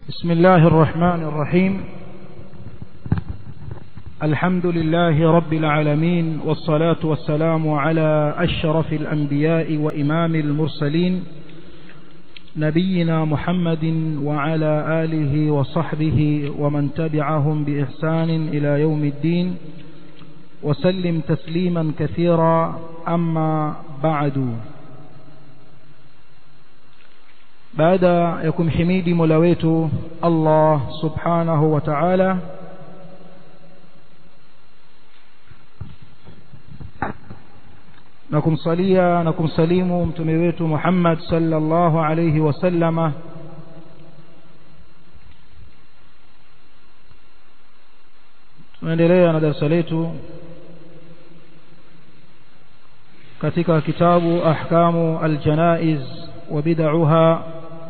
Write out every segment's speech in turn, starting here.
بسم الله الرحمن الرحيم الحمد لله رب العالمين والصلاة والسلام على أشرف الأنبياء وإمام المرسلين نبينا محمد وعلى آله وصحبه ومن تبعهم بإحسان إلى يوم الدين وسلم تسليما كثيرا أما بعد baada ya kumhimidi mola wetu allah subhanahu wa taala na kumsalia na kumsalimu mtume wetu muhammad sallallahu alayhi wasallama tunaendelea na darasa letu katika kitabu ahkamu aljanaiz wa bid'uha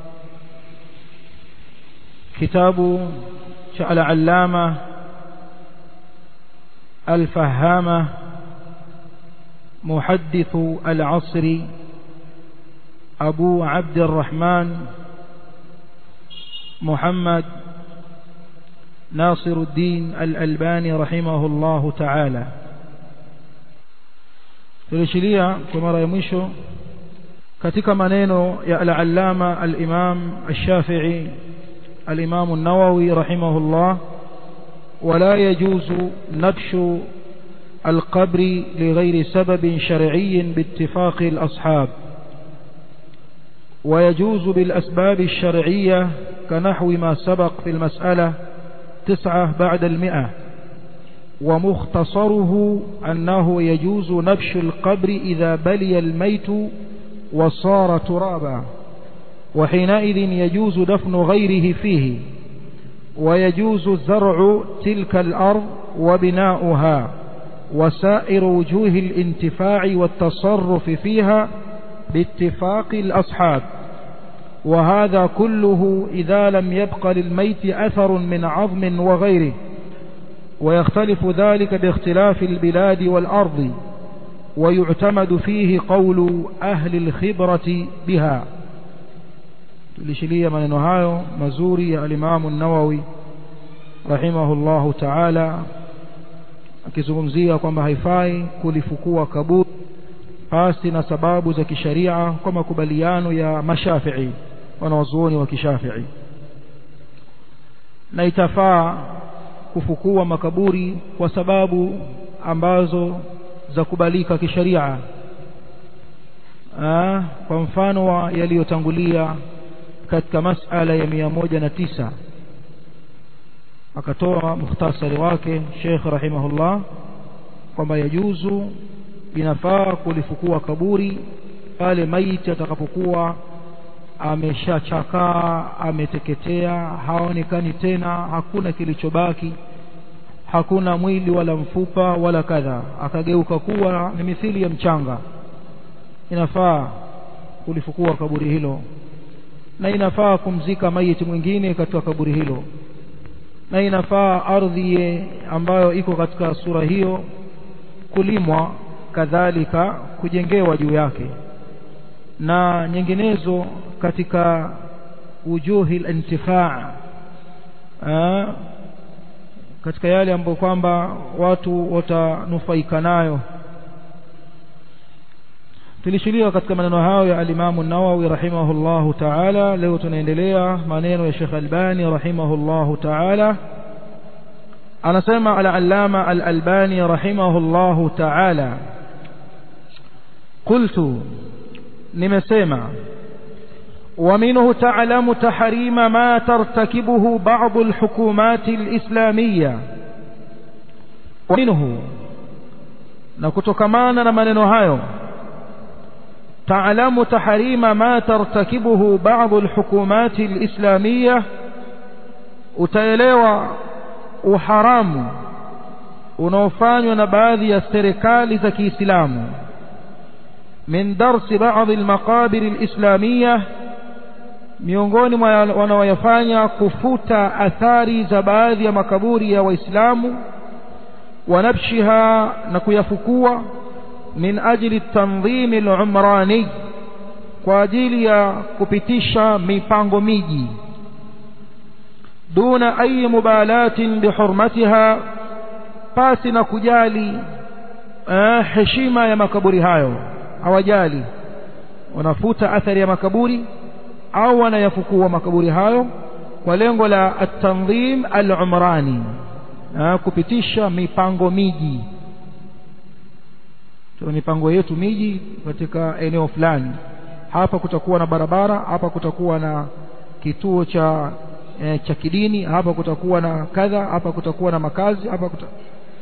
kitabu cha al-allama al-fahama محدث العصر أبو عبد الرحمن محمد ناصر الدين الألباني رحمه الله تعالى tulishilia kwa mara ya mwisho katika maneno ya al-allama al-imam al-shafi'i al-imam an-nawawi rahimahullah wala yajuzu nabshu القبر لغير سبب شرعي باتفاق الأصحاب ويجوز بالأسباب الشرعية كنحو ما سبق في المسألة تسعة بعد المئة ومختصره أنه يجوز نبش القبر إذا بلي الميت وصار ترابا وحينئذ يجوز دفن غيره فيه ويجوز زرع تلك الأرض وبناؤها وسائر وجوه الانتفاع والتصرف فيها باتفاق الأصحاب وهذا كله إذا لم يبق للميت أثر من عظم وغيره ويختلف ذلك باختلاف البلاد والأرض ويعتمد فيه قول أهل الخبرة بها tulishilia maneno hayo mazuri ya alimamu nawawi rahimahullahu taala akizungumzia kwamba haifai kulifukua kaburi pasi na sababu za kisharia kwa makubaliano ya mashafii wanawazuoni wa kishafii na itafaa kufukua makaburi kwa sababu ambazo za kubalika kisharia kwa mfano wa yaliyotangulia katika masala ya mia moja na tisa akatoa mukhtasari wake Sheikh rahimahullah kwamba yajuzu inafaa kulifukua kaburi pale maiti atakapokuwa ameshachakaa ameteketea haonekani tena hakuna kilichobaki hakuna mwili wala mfupa wala kadha akageuka kuwa ni mithili ya mchanga inafaa kulifukua kaburi hilo na inafaa kumzika maiti mwingine katika kaburi hilo na inafaa ardhi ambayo iko katika sura hiyo kulimwa kadhalika kujengewa juu yake na nyinginezo katika wujuhi al-intifaa katika yale ambayo kwamba watu watanufaika nayo tulishilia katika maneno hayo ya alimamu nawawi rahimahullahu taala leo tunaendelea maneno ya Sheikh Albani rahimahullahu taala anasema al-allama al-albani rahimahullahu taala qultu nimesema ومنه تعلم تحريم ما ترتكبه بعض الحكومات الإسلامية ومنه نكتكمانا na maneno hayo تعلم تحريم ما ترتكبه بعض الحكومات الإسلامية utaelewa uharamu unaofanywa na baadhi ya serikali za Kiislamu min darsi baadhi almaqabir alislamiyah miongoni mwa wanaoyafanya kufuta athari za baadhi ya makaburi ya Waislamu wanabshiha na kuyafukua min ajli tanzim al-umrani kwa ajili ya kupitisha mipango miji duna ayi mubalatin bihurmatiha pasi na kujali eh, heshima ya makaburi hayo hawajali wanafuta athari ya makaburi au wanayafukua makaburi hayo kwa lengo la at-tanzim al-umrani kupitisha mipango miji tuna mipango yetu miji katika eneo fulani hapa kutakuwa na barabara hapa kutakuwa na kituo cha e, cha kidini hapa kutakuwa na kadha hapa kutakuwa na makazi hapa kuta...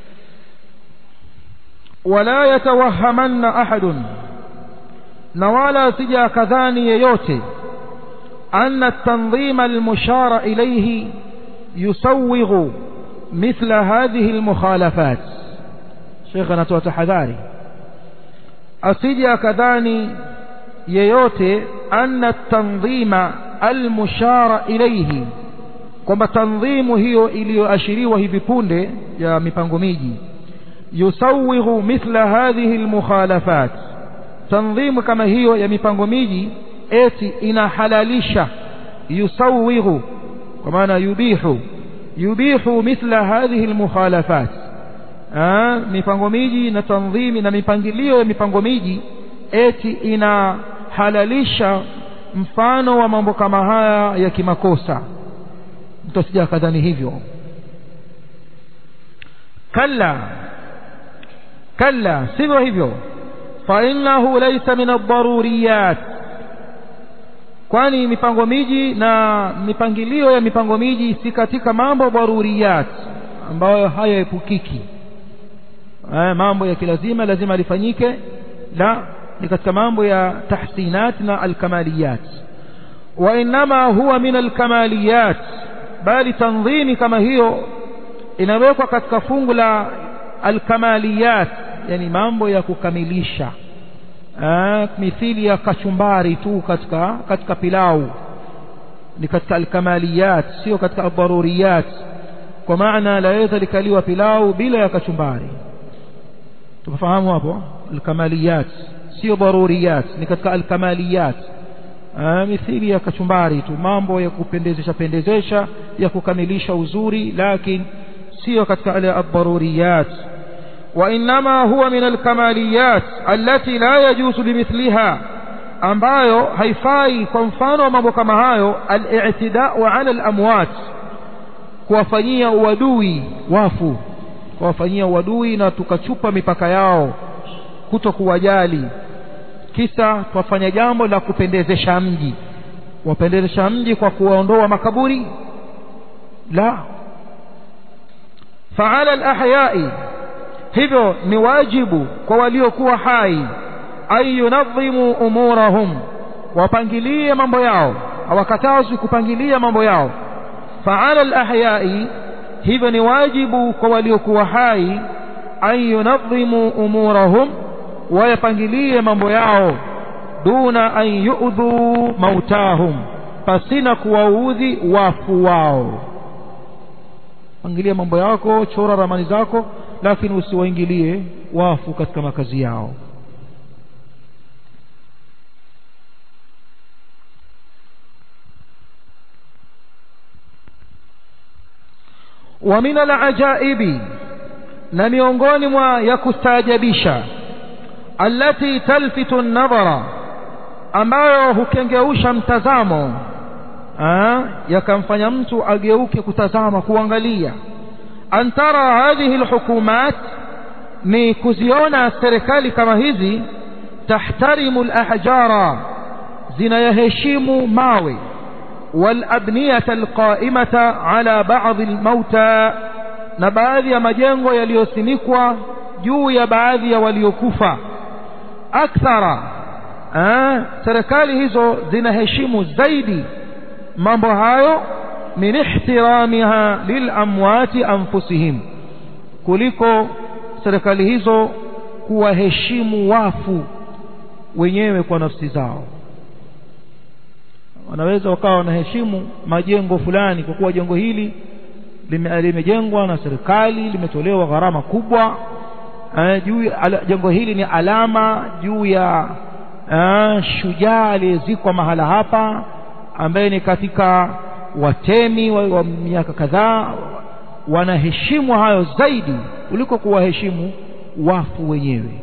wala yatawahamanna ahadun na wala asija akadhani yeyote anna at-tanzima al-mushara ilayhi yusawwighu mithla hadhihi al-mukhalafat Sheikh anatoa tahadhari asije akadhani yeyote anna tanzima almushara ilayhi kwamba tanzimu hiyo iliyoashiriwa hivi punde ya mipango miji yusawighu mithla hadhihi almukhalafat tanzimu kama hiyo ya mipango miji eti inahalalisha yusawighu kwa maana yubihu yubihu mithla hadhihi almukhalafat mipango miji na tanzimi na mipangilio ya mipango miji eti inahalalisha mfano wa mambo kama haya ya kimakosa mtu asija akadhani hivyo kalla kalla sivyo hivyo fa innahu laysa min ad-daruriyat kwani mipango miji na mipangilio ya mipango miji si katika mambo daruriyat ambayo hayaepukiki mambo ya kilazima lazima lifanyike la ni katika mambo ya tahsinat na alkamaliyat wa inma huwa min alkamaliyat bali tanzimi kama hiyo inawekwa katika fungu la alkamaliyat yani mambo ya kukamilisha mithili ya kachumbari tu katika katika pilau ni katika alkamaliyat sio katika aldaruriyat kwa maana laweza likaliwa pilau bila ya kachumbari tumefahamu hapo alkamaliyat sio daruriyat ni katika alkamaliyat mithili ya kachumbari tu mambo ya kupendezesha pendezesha ya kukamilisha uzuri lakini sio katika ale ad-daruriyat وإنما هو من الكماليات التي لا يجوز بمثلها ambayo haifai kwa mfano wa mambo kama hayo al-i'tida'u 'ala al-amwat kuwafanyia uadui wafu kuwafanyia uadui na tukachupa mipaka yao kuto kuwajali kisa twafanya jambo la kupendezesha mji wapendezesha mji kwa kuwaondoa makaburi la fa'ala al-ahya'i hivyo ni wajibu kwa waliokuwa hai ay yunadhimu umurahum wapangilie mambo yao hawakatazwi kupangilia mambo yao fa'ala al-ahya'i hivyo ni wajibu kwa waliokuwa hai an yunadhimu umurahum wayapangilie mambo yao duna an yu'dhu mautahum pasina kuwaudhi wafu wao pangilia mambo yako chora ramani zako lakini usiwaingilie wafu katika makazi yao wa min alajaibi na miongoni mwa ya kustaajabisha allati talfitu an-nadhara ambayo hukengeusha mtazamo yakamfanya mtu ageuke kutazama kuangalia an tara hadhihi alhukumat ni kuziona serikali kama hizi tahtarimu alahjara zinayaheshimu mawe والأبنية القائمة على بعض الموتى na baadhi ya majengo yaliyosimikwa juu ya baadhi ya waliokufa akthara serikali hizo zinaheshimu zaidi mambo hayo min ihtiramiha lilamwati anfusihim kuliko serikali hizo kuwaheshimu wafu wenyewe kwa nafsi zao wanaweza wakawa wanaheshimu majengo fulani kwa kuwa jengo hili limejengwa na serikali limetolewa gharama kubwa eh, juu jengo hili ni alama juu ya eh, shujaa aliyezikwa mahala hapa ambaye ni katika watemi wa, wa miaka kadhaa wanaheshimu hayo zaidi kuliko kuwaheshimu wafu wenyewe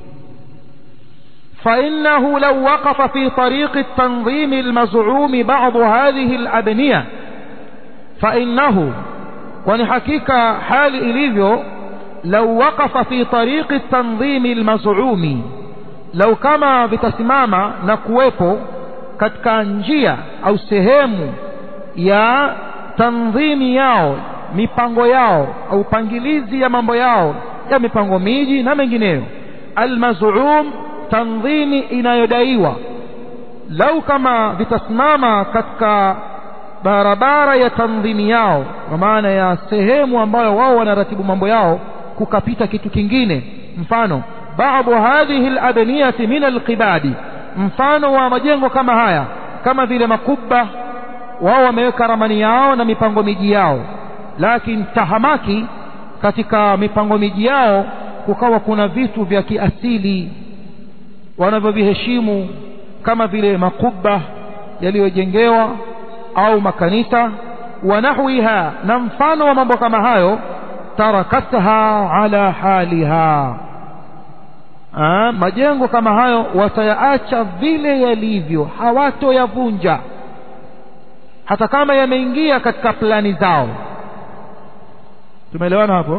فإنه لو وقف في طريق التنظيم المزعوم بعض هذه الأبنية فإنه ونحكيك حال إليفيو لو وقف في طريق التنظيم المزعوم لو كما بتسماما نكويبو katika njia au sehemu ya tanzimi yao mipango yao au pangilizi ya mambo yao ya mipango miji na mengineyo almaz'um tanzimi inayodaiwa lau kama vitasimama katika barabara ya tanzimi yao kwa maana ya sehemu ambayo wao wanaratibu mambo yao kukapita kitu kingine mfano baadhi hadhihi alabniyati min alqibadi mfano wa majengo kama haya kama vile makubba wao wameweka ramani yao na mipango miji yao lakini tahamaki katika mipango miji yao kukawa kuna vitu vya kiasili wanavyoviheshimu kama vile makubba yaliyojengewa au makanisa wa nahwiha na mfano wa mambo kama hayo tarakatha ala haliha Aa, majengo kama hayo watayaacha vile yalivyo hawatoyavunja hata kama yameingia katika plani zao tumeelewana hapo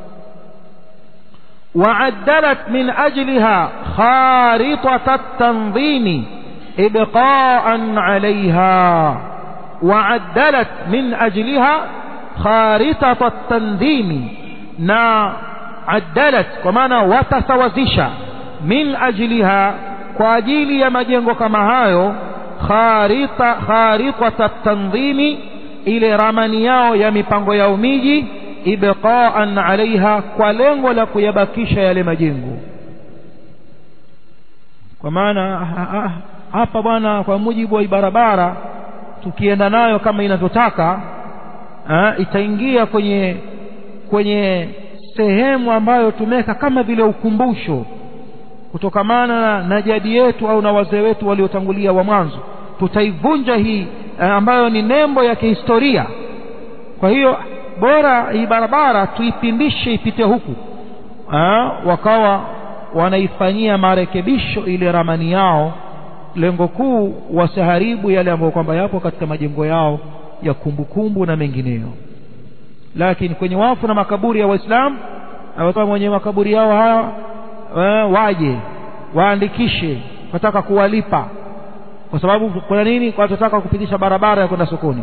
وعدلت من أجلها خارطة التنظيم إبقاء عليها وعدلت من أجلها خارطة التنظيم نا عدلت ومعنى وتسوزش من أجلها كواجيل يمجنغ كما هايو خارطة, خارطة التنظيم إلى رمانياو يميبانغو يوميجي ibqaan alaiha kwa lengo la kuyabakisha yale majengo kwa maana hapa bwana kwa mujibu wa barabara tukienda nayo kama inavyotaka itaingia kwenye kwenye sehemu ambayo tumeweka kama vile ukumbusho kutokamana na jadi yetu au na wazee wetu waliotangulia wa mwanzo tutaivunja hii ambayo ni nembo ya kihistoria kwa hiyo bora hii barabara tuipindishe ipite huku ha, wakawa wanaifanyia marekebisho ile ramani yao lengo kuu wasiharibu yale ambayo kwamba yapo katika majengo yao ya kumbukumbu kumbu na mengineyo lakini kwenye wafu na makaburi ya waislamu awatoa mwenye makaburi yao haya waje waandikishe wataka kuwalipa kwa sababu kuna nini watataka kupitisha barabara ya kwenda sokoni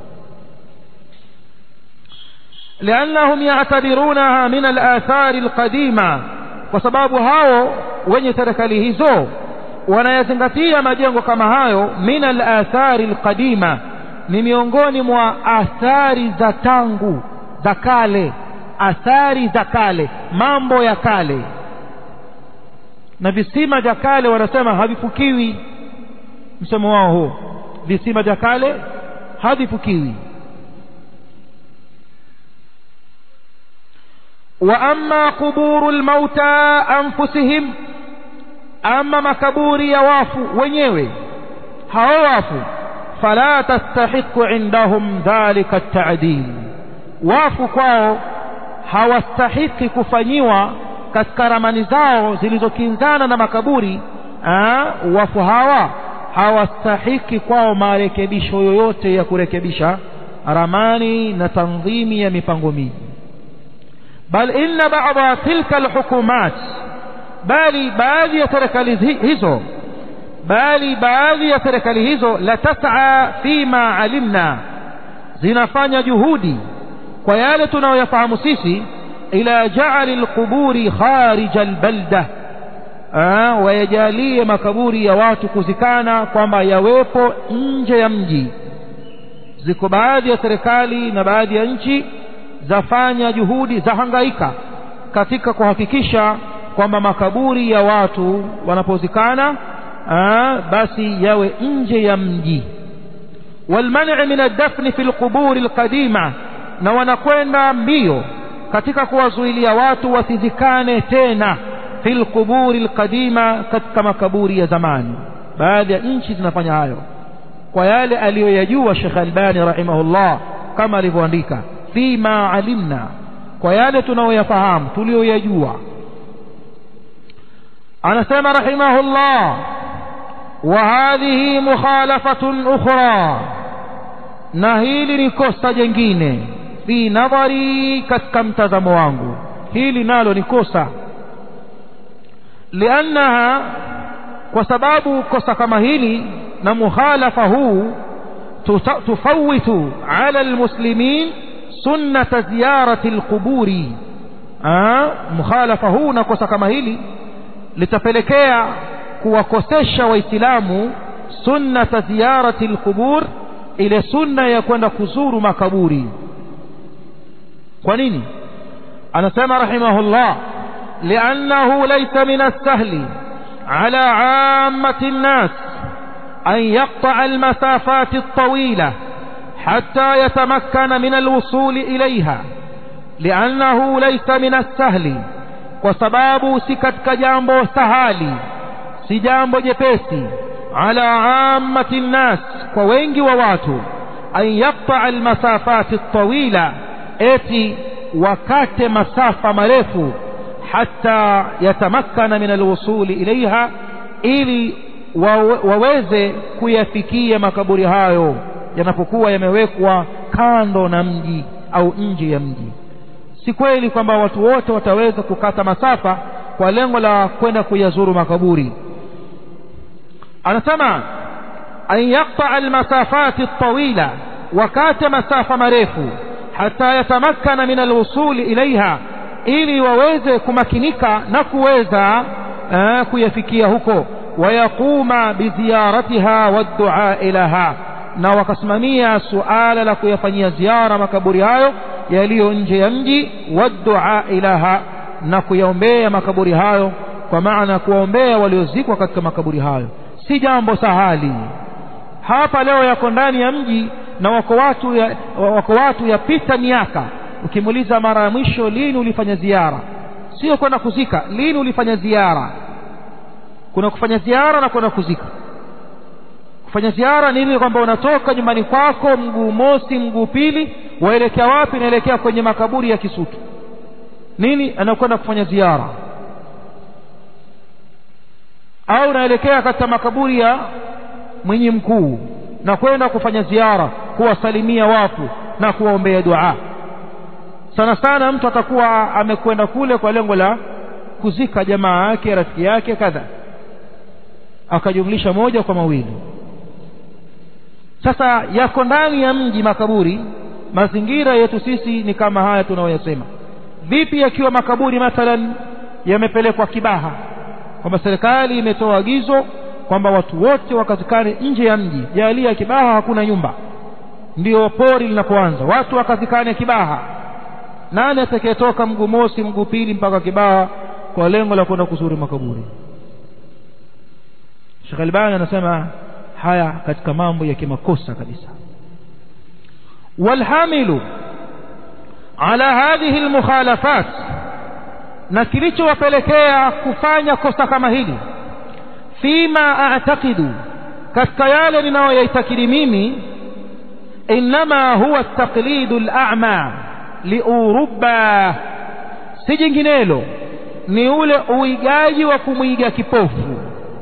لأنهم يعتبرونها من الآثار القديمة وسباب هاو wenye serikali hizo wanayazingatia majengo kama hayo min alathari alqadima ni miongoni mwa athari za tangu za kale athari za kale mambo ya kale na visima vya kale wanasema havifukiwi msemo wao huo visima vya kale havifukiwi واما قبور الموتى انفسهم اما makaburi ya wafu wenyewe hao wafu fala tastahiqu indahum dhalika at-ta'dil wafu kwao hawastahiki kufanyiwa katika ramani zao zilizokinzana na makaburi aa, wafu hawa hawastahiki kwao marekebisho yoyote ya kurekebisha ramani na tanzimi ya mipango miji بل إن بعض تلك الحكومات bali baadhi ya serikali hizo bali baadhi ya serikali hizo latasaa fima alimna zinafanya juhudi kwa yale tunayoyafahamu sisi ila jaali lquburi kharija albalda wayajalie makaburi ya watu kuzikana kwamba yawepo nje ya mji ziko baadhi ya serikali na baadhi ya nchi zafanya juhudi zahangaika katika kuhakikisha kwamba makaburi ya watu wanapozikana aa, basi yawe nje ya mji walmani min aldafni fi lquburi alqadima na wanakwenda mbio katika kuwazuilia watu wasizikane tena fi lquburi alqadima katika makaburi ya zamani baadhi ya nchi zinafanya hayo kwa yale aliyoyajua Sheikh Albani rahimahullah kama alivyoandika fima alimna kwa yale tunayoyafahamu tuliyoyajua anasema rahimahullah wa hadhihi mukhalafatun ukhra na hili ni kosa jengine fi nadhari katika mtazamo wangu hili nalo ni kosa liannaha kwa sababu kosa kama hili na mukhalafa huu tufawitu ala almuslimin sunnata ziyarati alquburi mukhalafa huu na kosa kama hili litapelekea kuwakosesha waislamu sunnata ziyarati alqubur ile sunna ya kwenda kuzuru makaburi kwa nini anasema rahimahullah liannahu laysa min as-sahli ala 'ammati an-nas an yaqta'a al-masafat at-tawila hatta yatamakkana min al-wusul ilayha liannahu laysa min as-sahli kwa sababu si katika jambo sahali si jambo jepesi ala 'ammati an-nas kwa wengi wa watu an yaqta'a al-masafat at-tawila eti wakate masafa marefu hata yatamakkana min alwusuli ilaiha ili waweze kuyafikia makaburi hayo yanapokuwa yamewekwa kando na mji au nje ya mji si kweli kwamba watu wote wataweza kukata masafa kwa lengo la kwenda kuyazuru makaburi anasema an yaqta almasafati at-tawila wakate masafa marefu hata yatamakkana min alwusuli ilaiha ili waweze kumakinika na kuweza uh, kuyafikia huko wayaquma biziyaratiha waddua ilaha na wakasimamia suala la kuyafanyia ziara makaburi hayo yaliyo nje ya mji waddua ilaha na kuyaombea makaburi hayo kwa maana kuwaombea waliozikwa katika makaburi hayo si jambo sahali hapa leo yako ndani ya mji na wako watu ya, wako watu yapita miaka ukimuuliza mara ya mwisho lini ulifanya ziara sio kwenda kuzika lini ulifanya ziara kuna kufanya ziara na kwenda kuzika kufanya ziara ni ile kwamba unatoka nyumbani kwako mguu mosi mguu pili waelekea wapi naelekea kwenye makaburi ya kisutu nini anakwenda kufanya ziara au naelekea katika makaburi ya mwenye mkuu na kwenda kufanya ziara kuwasalimia watu na kuwaombea dua sana sana mtu atakuwa amekwenda kule kwa lengo la kuzika jamaa yake rafiki yake kadha akajumlisha moja kwa mawili sasa yako ndani ya mji makaburi mazingira yetu sisi ni kama haya tunayoyasema vipi yakiwa makaburi mathalan yamepelekwa kibaha kwamba serikali imetoa agizo kwamba watu wote wakazikane nje ya mji jalia kibaha hakuna nyumba ndio pori linapoanza watu wakazikane kibaha nani atakayetoka mguu mosi mguu pili mpaka kibaha kwa lengo la kwenda kuzuri makaburi Sheikh Albani anasema haya katika mambo ya kimakosa kabisa walhamilu ala hadhihi almukhalafat na kilichowapelekea kufanya kosa kama hili fima a'taqidu katika yale ninayoyaitakidi mimi inma huwa taqlidu al-a'ma liuruba si jinginelo ni ule uigaji wa kumwiga kipofu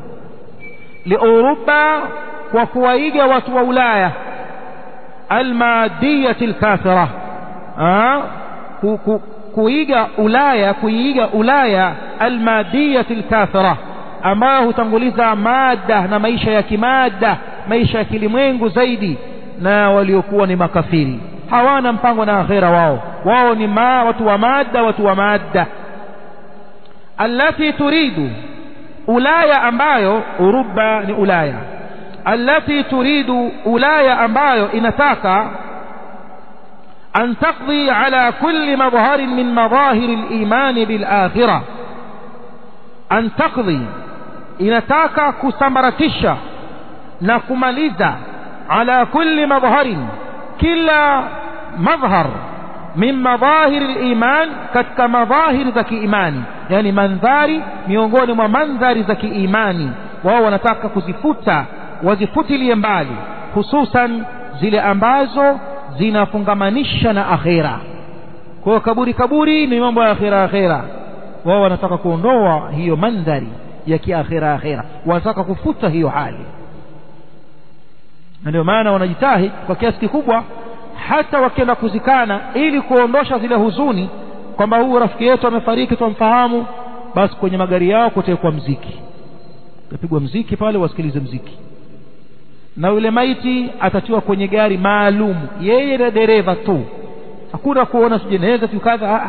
liuruba kwa kuwaiga watu wa Ulaya almadiyati alkafira ku, ku, kuiga Ulaya kuiga Ulaya almadiyati alkafira ambayo hutanguliza mada na maisha ya kimada maisha ya kilimwengu zaidi na waliokuwa ni makafiri hawana mpango na akhera wao wao ni ma, watu wa mada watu wa mada allati turidu ulaya ambayo uruba ni ulaya allati turidu ulaya ambayo inataka an taqdi ala kulli madharin min madhahir al-iman bil akhirah an taqdi inataka kusambaratisha na kumaliza ala kulli madharin kila madhhar min madhahir al-iman katika madhahir za kiimani yani mandhari miongoni mwa mandhari za kiimani wao wanataka kuzifuta wazifutilie mbali hususan zile ambazo zinafungamanisha na akhera kwa hiyo kaburi kaburi ni mambo ya akhera akhera wao wanataka kuondoa hiyo mandhari ya kiakhera akhera wanataka kufuta hiyo hali na ndio maana wanajitahidi kwa kiasi kikubwa hata wakienda kuzikana ili kuondosha zile huzuni kwamba huyu rafiki yetu amefariki twamfahamu basi kwenye magari yao kutekwa mziki utapigwa mziki pale wasikilize mziki na yule maiti atatiwa kwenye gari maalum yeye na dereva tu hakuna kuona sijeneza tu kadha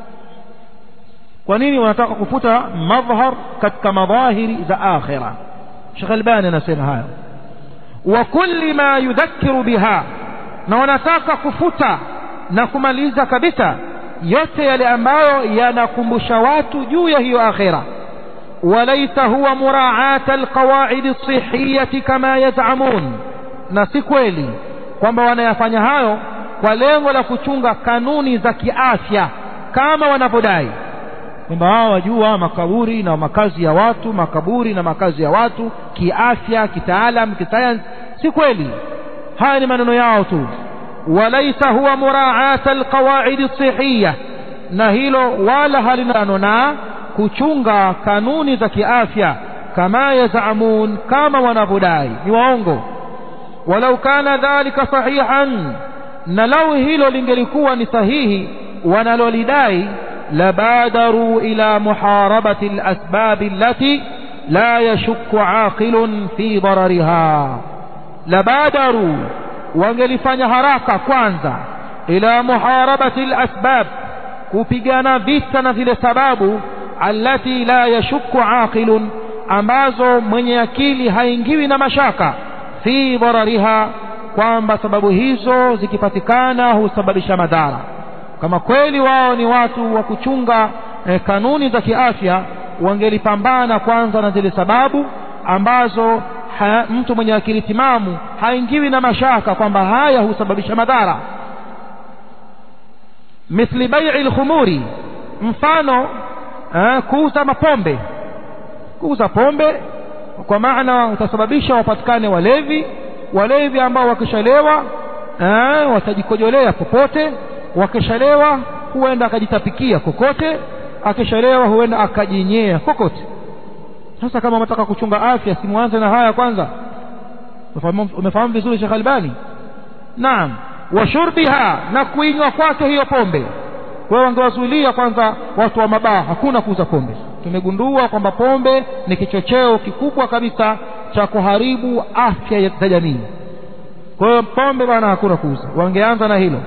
kwa nini wanataka kufuta madhhar katika madhahiri za akhira Sheikh Albani anasema hayo wa kulli ma yudhakkiru biha na wanataka kufuta na kumaliza kabisa yote yale ambayo yanakumbusha watu juu ya hiyo akhira وليس هو مراعاة القواعد الصحية كما يزعمون na si kweli kwamba wanayafanya hayo kwa lengo la kuchunga kanuni za kiafya kama wanavyodai kwamba wao wajua makaburi na makazi ya watu makaburi na makazi ya watu kiafya kitaalam kisayansi si kweli haya ni maneno yao tu walaisa huwa muraata alqawaidi sihiya na hilo wala halinano na kuchunga kanuni za kiafya kama yazamun kama wanavyodai ni waongo walau kana dhalika sahihan na lau hilo lingelikuwa ni sahihi wanalolidai labadaru ila muharabati alasbab allati la yashukku aqilun fi darariha labadaru wangelifanya haraka kwanza ila muharabati alasbab kupigana vita na zile sababu allati la yashukku aqilun ambazo mwenye akili haingiwi na mashaka fi darariha kwamba sababu hizo zikipatikana husababisha madhara kama kweli wao ni watu wa kuchunga eh, kanuni za kiafya wangelipambana kwanza na zile sababu ambazo ha, mtu mwenye akili timamu haingiwi na mashaka kwamba haya husababisha madhara mithli bai'i lkhumuri mfano eh, kuuza mapombe kuuza pombe kwa maana utasababisha wapatikane walevi walevi ambao wakishalewa eh, watajikojolea popote wakishalewa huenda akajitapikia kokote akishalewa huenda akajinyea kokote sasa kama unataka kuchunga afya simwanze na haya kwanza umefahamu vizuri Sheikh Albani naam wa shurbiha na kuinywa kwake hiyo pombe kwa hiyo wangewazuilia kwanza watu wa mabaa hakuna kuuza pombe tumegundua kwamba pombe ni kichocheo kikubwa kabisa cha kuharibu afya za jamii kwa hiyo pombe bwana hakuna kuuza wangeanza na hilo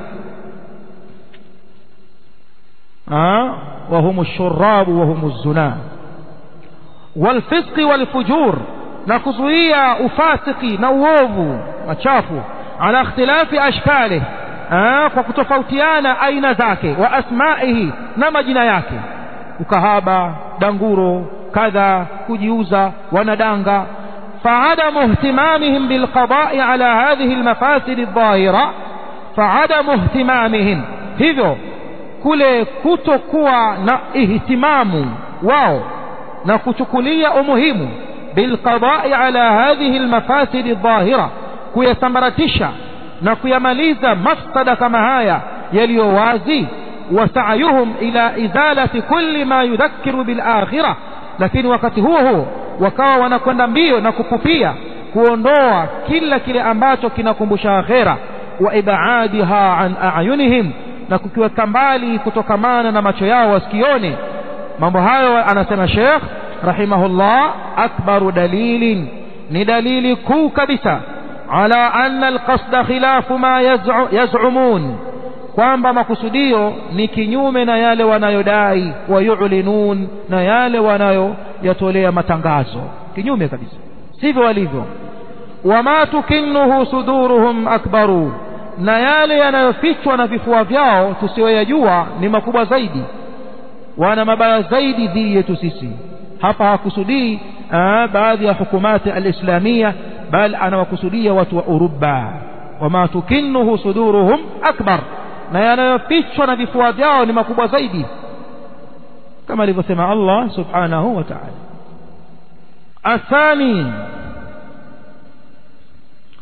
وهم الشراب وهم الزنا والفسق والفجور نكزويا ufasiki na uovu machafu ala ikhtilafi ashkalihi kwa kutofautiana aina zake wa asmaihi na majina yake ukahaba danguro kadha kujiuza wanadanga فعدم اهتمامهم بالقضاء على هذه المفاسد الظاهرة فعدم اهتمامهم hivyo kule kutokuwa na ihtimamu wao na kuchukulia umuhimu bilqadai ala hadhihi almafasid dhahira kuyasambaratisha na kuyamaliza mafsada kama haya yaliyo wazi wasayuhum ila izalati kulli ma yudhakkiru bilakhirah lakini wakati huo huo wakawa wanakwenda mbio na kupupia kuondoa kila kile ambacho kinakumbusha akhera wa ibadiha an ayunihim na kukiweka mbali kutokamana na macho yao wasikione mambo hayo anasema Sheikh rahimahullah akbaru dalilin ni dalili kuu kabisa ala anna alqasda khilafu ma yaz'umun kwamba makusudio ni kinyume na yale wanayodai wayulinun na yale wanayoyatolea matangazo kinyume kabisa sivyo walivyo wama tukinnuhu suduruhum akbaru na yale yanayofichwa na vifua vyao tusiyoyajua ni makubwa zaidi wana mabaya zaidi dhidi yetu sisi hapa hakusudii baadhi ya hukumati alislamia bal anawakusudia watu wa uruba wama tukinnuhu suduruhum akbar na yanayofichwa na vifua vyao ni makubwa zaidi kama alivyosema Allah subhanahu wa ta'ala athani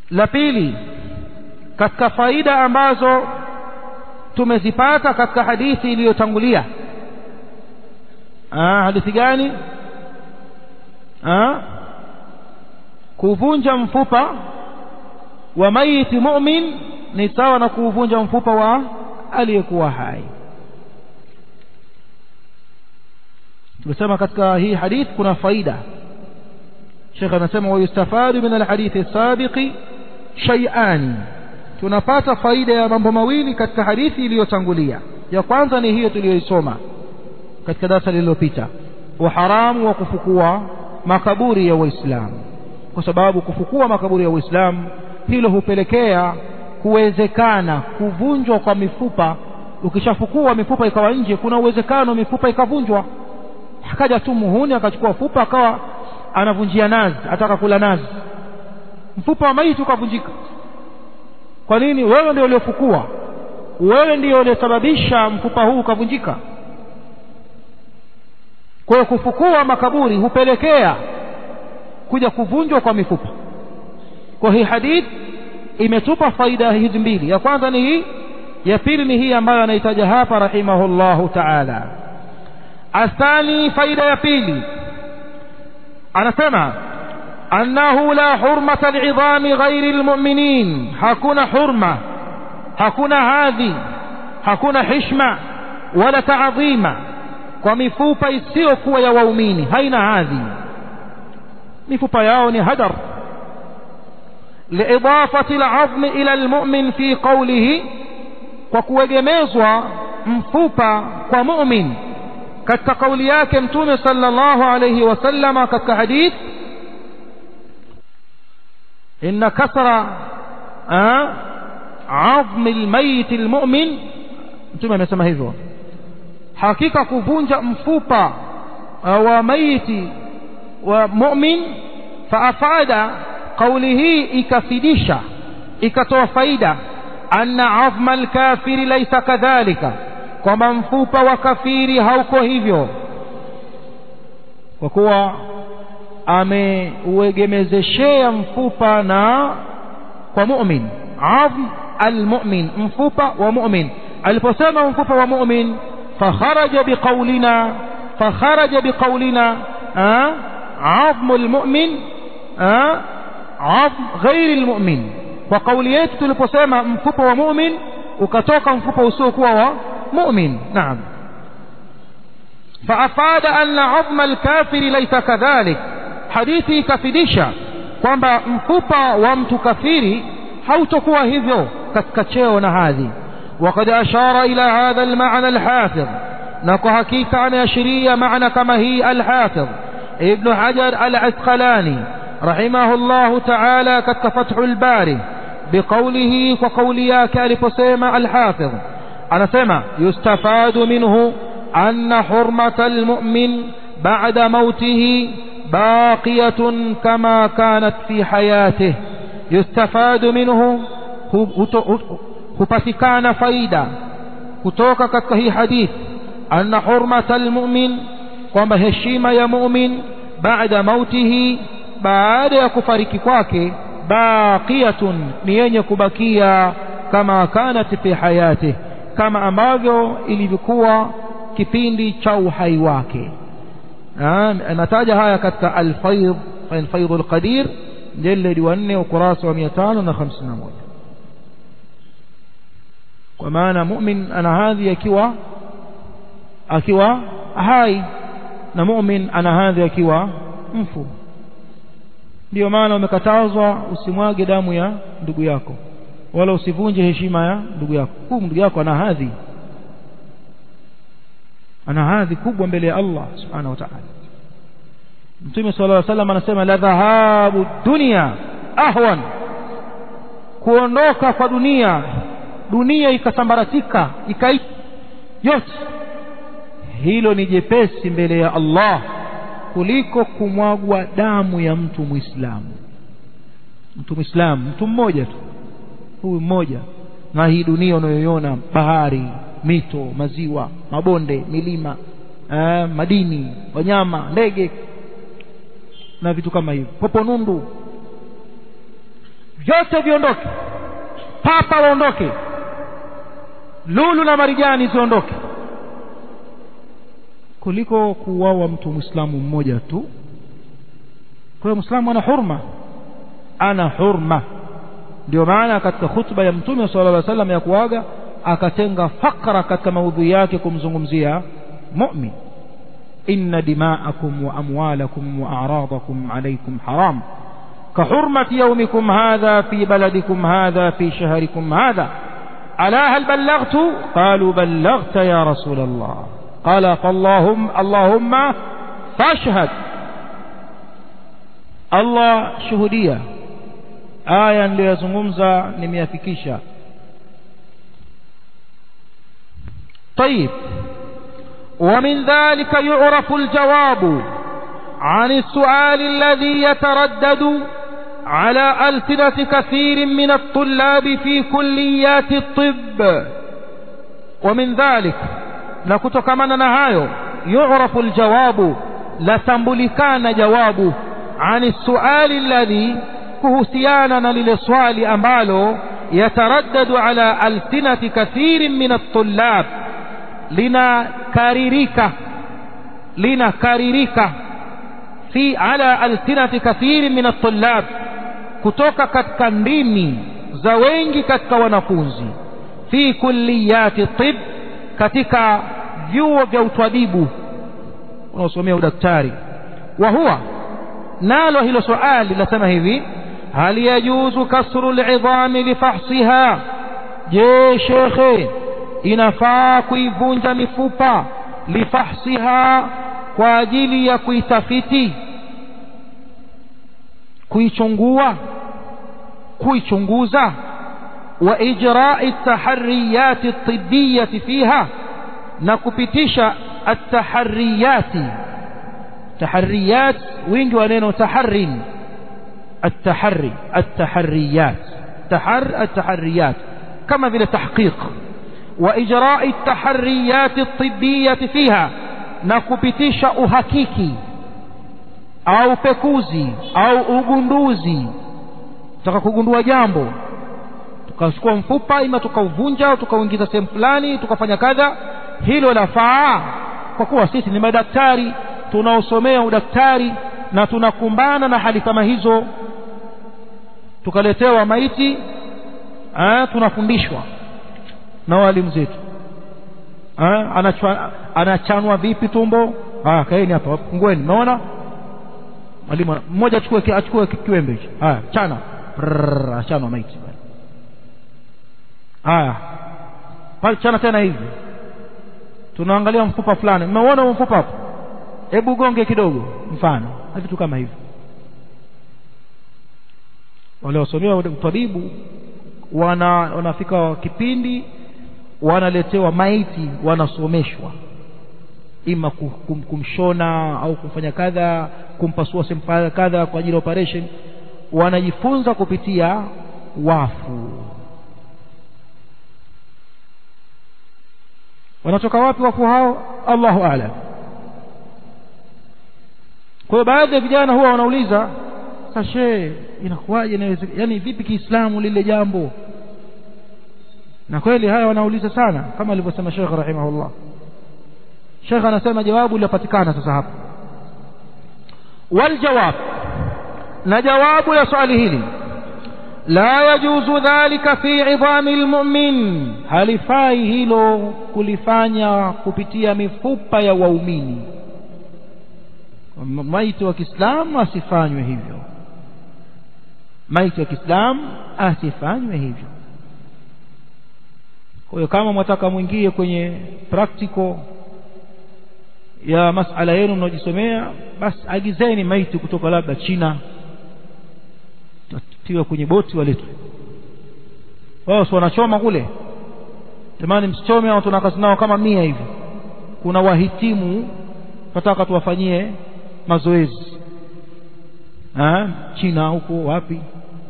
la pili katika faida ambazo tumezipata katika hadithi iliyotangulia hadithi gani Aa, kuvunja mfupa wa maiti mu'min ni sawa na kuvunja mfupa wa aliyekuwa hai tumesema katika hii hadith kuna faida Sheikh anasema wayustafadu min alhadithi sabiqi shay'ani tunapata faida ya mambo mawili katika hadithi iliyotangulia ya kwanza ni hiyo tuliyoisoma katika darasa lililopita uharamu wa kufukua makaburi ya waislamu kwa sababu kufukua makaburi ya waislamu hilo hupelekea kuwezekana kuvunjwa kwa mifupa ukishafukua mifupa ikawa nje kuna uwezekano mifupa ikavunjwa akaja tu muhuni akachukua fupa akawa anavunjia nazi ataka kula nazi mfupa wa maiti ukavunjika kwa nini wewe ndio uliofukua wewe ndio uliosababisha mfupa huu ukavunjika kwa hiyo kufukua makaburi hupelekea kuja kuvunjwa kwa mifupa kwa hii hadith imetupa faida hizi mbili ya kwanza ni hii ya pili ni hii ambayo anaitaja hapa rahimahullahu taala athani faida ya pili anasema annahu la hurmata liidhami ghairi lmuminin hakuna hurma hakuna hadhi hakuna hishma wala taadhima kwa mifupa isiyokuwa ya waumini haina hadhi mifupa yao ni hadar liidafati alazmi ila almu'min fi qawlihi kwa kuegemezwa mfupa kwa mu'min katika kauli yake mtume sallallahu alayhi wasallama katika hadith inna kasra azmi almayit almu'min mtume amesema hivyo hakika kuvunja mfupa wa maiti wa mu'min faafada kauli hii ikafidisha ikatoa faida anna azma alkafiri laysa kadhalika kwamba mfupa wa kafiri hauko hivyo kwa kuwa ameuegemezeshea mfupa na kwa mu'min azm almu'min mfupa wa mu'min aliposema mfupa wa mu'min فخرج بقولنا فخرج بقولنا آه عظم المؤمن آه عظم غير المؤمن وقول yetu tuliposema mfupa wa mu'min ukatoka mfupa usiokuwa wa mu'min naam فافاد ان عظم الكافر ليس كذلك hadithi ikafidisha kwamba mfupa wa mtu kafiri hautokuwa hivyo katika cheo na hadhi وقد أشار إلى هذا المعنى الحافظ نكو حقيقة أن يشري معنى كما هي الحافظ ابن حجر العسقلاني رحمه الله تعالى كفتح الباري بقوله وقوليا كالفسيمة الحافظ أنا سمع يستفاد منه أن حرمة المؤمن بعد موته باقية كما كانت في حياته يستفاد منه hupatikana faida kutoka katika hii hadith anna hurmata almu'min kwamba heshima ya mu'min baada mautihi baada ya kufariki kwake baqiyatun ni yenye kubakia kama kanat fi hayati kama ambavyo ilivyokuwa kipindi cha uhai wake anataja haya katika alfaidh alfaidh alqadir mjeledi wa 4 ukurasa wa 551 kwa maana mu'min ana hadhi akiwa akiwa hai na mu'min ana hadhi akiwa mfu ndio maana umekatazwa usimwage damu ya ndugu yako wala usivunje heshima ya ndugu yako huyu ndugu yako ana hadhi ana hadhi kubwa mbele ya Allah subhanahu wa ta'ala Mtume صلى الله عليه وسلم anasema la dhahabu dunya ahwan kuondoka kwa dunia dunia ikasambaratika ikai yote hilo ni jepesi mbele ya Allah kuliko kumwagwa damu ya mtu muislamu mtu muislamu mtu mmoja tu huyu mmoja na hii dunia unayoiona bahari mito maziwa mabonde milima eh, madini wanyama ndege na vitu kama hivyo popo nundu vyote viondoke papa waondoke lulu na marijani ziondoke kuliko kuuawa mtu mwislamu mmoja tu kwa hiyo mwislamu ana hurma ana hurma ndio maana katika khutba ya mtume sala llah salam ya kuaga akatenga fakra katika maudhui yake kumzungumzia mumin inna dima'akum wa amwalakum wa a'radakum alaykum haram كحرمة يومكم هذا في بلدكم هذا في شهركم هذا ألا هل بلغت قالوا بلغت يا رسول الله قال فاللهم اللهم فاشهد الله شهودية آية ليزungumza nimeyafikisha طيب ومن ذلك يعرف الجواب عن السؤال الذي يتردد على ألسنة كثير من الطلاب في كليات الطب ومن ذلك نكتكمنا نهايو يعرف الجواب لتنبلكان جواب عن السؤال الذي كهسيانا للسؤال أماله يتردد على ألسنة كثير من الطلاب لنكررك لنكررك في على ألسنة كثير من الطلاب kutoka katika ndimi za wengi katika wanafunzi fi kulliyati tib katika vyuo vya utwabibu unaosomea udaktari wa huwa nalo hilo swali linasema hivi hal yajuzu kasru lidhami lifahsiha je shekhe inafaa kuivunja mifupa lifahsiha kwa ajili ya kuitafiti kuichungua kuichunguza wa ijrai tahariyati tibiyati fiha na kupitisha atahariyati tahariyat wingi wa neno taharin التحري التحريات تحر التحريات كما في التحقيق وإجراء التحريات الطبية فيها نكبتش أهكيكي au pekuzi au ugunduzi tutaka kugundua jambo tukachukua mfupa ima tukauvunja au tukauingiza sehemu fulani tukafanya kadha hilo lafaa kwa kuwa sisi ni madaktari tunaosomea udaktari na tunakumbana na hali kama hizo tukaletewa maiti eh, tunafundishwa na walimu zetu eh, anachwa, anachanwa vipi tumbo ah, kaeni hapa fungueni unaona mwalimu mmoja achukue achukue kiwembe hicho haya chana achanwa maiti haya pale chana tena hivi tunaangalia mfupa fulani mmeuona mfupa hapo hebu gonge kidogo mfano na vitu kama hivyo wale wasomea utabibu wana wanafika kipindi wanaletewa maiti wanasomeshwa ima kum, kumshona au kumfanya kadha kumpasua sehemu kadha kwa ajili ya operation wanajifunza kupitia wafu wanatoka wapi wafu hao Allahu a'lam kwa hiyo baadhi ya vijana huwa wanauliza sashe inakuwaje yani vipi kiislamu lile jambo na kweli haya wanauliza sana kama alivyosema Sheikh rahimahullah Sheikh anasema jawabu lilopatikana sasa hapa waljawab na jawabu ya swali hili la yajuzu dhalika fi idhami almu'min halifai hilo kulifanya kupitia mifupa ya waumini maiti wa Kiislamu asifanywe hivyo maiti wa Kiislamu asifanywe hivyo kwa hiyo kama mwataka mwingie kwenye practical ya masala yenu mnaojisomea basi agizeni maiti kutoka labda China tiwa kwenye boti waletwe wao si wanachoma kule jamani msichome au tuna kazi nao kama mia hivi kuna wahitimu tunataka tuwafanyie mazoezi ha? China huko wapi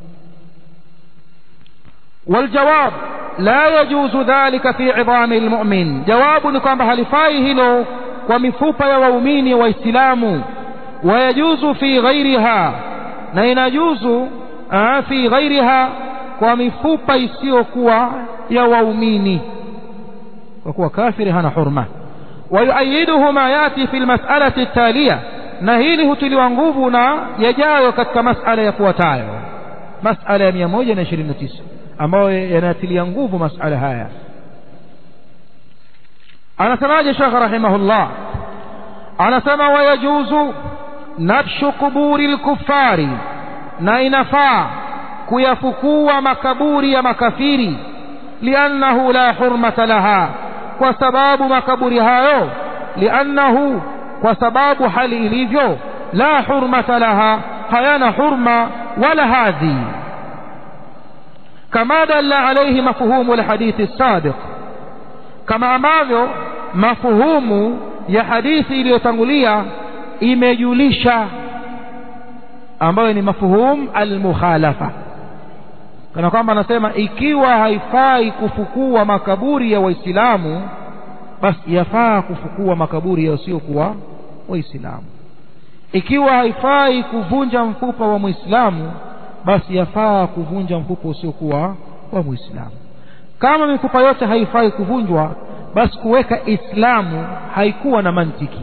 والجواب لا يجوز ذلك في عظام المؤمن جواب ni kwamba halifai hilo kwa mifupa ya waumini waislamu wayajuzu fi ghairiha na inajuzu fi ghairiha kwa mifupa isiyokuwa ya waumini kwa kuwa kafiri hana hurma ويؤيده ما يأتي في المسألة التالية na hili hutiliwa nguvu na yajayo katika masala yafuatayo masala ya 129 ambayo yanatilia nguvu masala haya anasemaje Sheikh rahimahullah anasema wayajuzu nabshu kuburi lkufari na inafaa kuyafukua makaburi ya makafiri liannahu la hurmata laha kwa sababu makaburi hayo liannahu kwa sababu hali ilivyo la hurmata laha hayana hurma wala hadhi kama dalla alayhi mafhumu alhadithi السابق kama ambavyo mafuhumu ya hadithi iliyotangulia imejulisha ambayo ni mafuhum almukhalafa kana kwamba anasema ikiwa haifai kufukua makaburi ya waislamu basi yafaa kufukua makaburi yasiokuwa waislamu ikiwa haifai kuvunja mfupa wa muislamu basi yafaa kuvunja mfupa usiokuwa wa muislamu kama mifupa yote haifai kuvunjwa basi kuweka islamu haikuwa na mantiki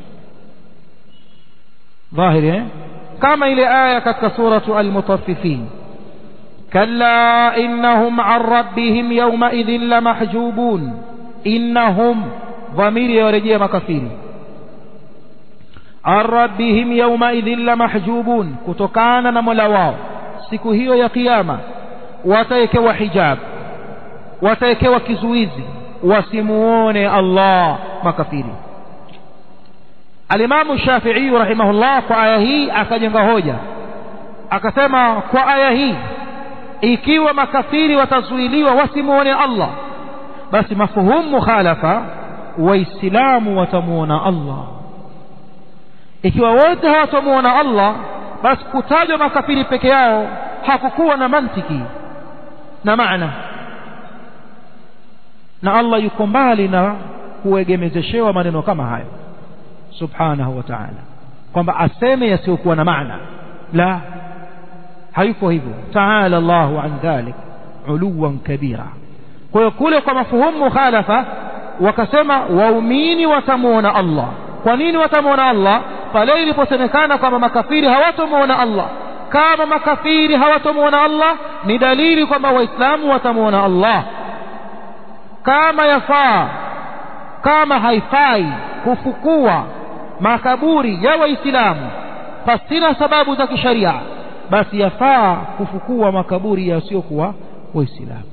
dhahiri eh? kama ile aya katika suratu almutaffifin kalla innahum an rabbihim yaumaidhin lamahjubun innahum dhamiri yawarejea makafiri an rabbihim yaumaidhin lamahjubun kutokana na mola wao siku hiyo ya kiyama watawekewa hijab watawekewa kizuizi wasimuone Allah makafiri alimamu Shafi'i rahimahullah kwa aya hii akajenga hoja akasema kwa aya hii ikiwa makafiri watazuiliwa wasimuone Allah basi mafuhumu mukhalafa waislamu watamuona Allah ikiwa wote hawatamuona Allah basi kutajwa makafiri peke yao hakukuwa na mantiki na maana na Allah yuko mbali na kuegemezeshewa maneno kama hayo subhanahu wa ta'ala kwamba aseme yasiyokuwa na maana la hayuko hivyo ta'ala Allahu an dhalik uluwan kabira kwa hiyo kule kwa mafuhumu mukhalafa wakasema waumini watamuona Allah kwa nini watamuona Allah pale iliposemekana kwamba makafiri hawatamuona Allah kama makafiri hawatamuona Allah ni dalili kwamba waislamu watamuona Allah kama yafaa kama haifai kufukua makaburi ya waislamu pasina sababu za kisharia basi yafaa kufukua makaburi yasiokuwa waislamu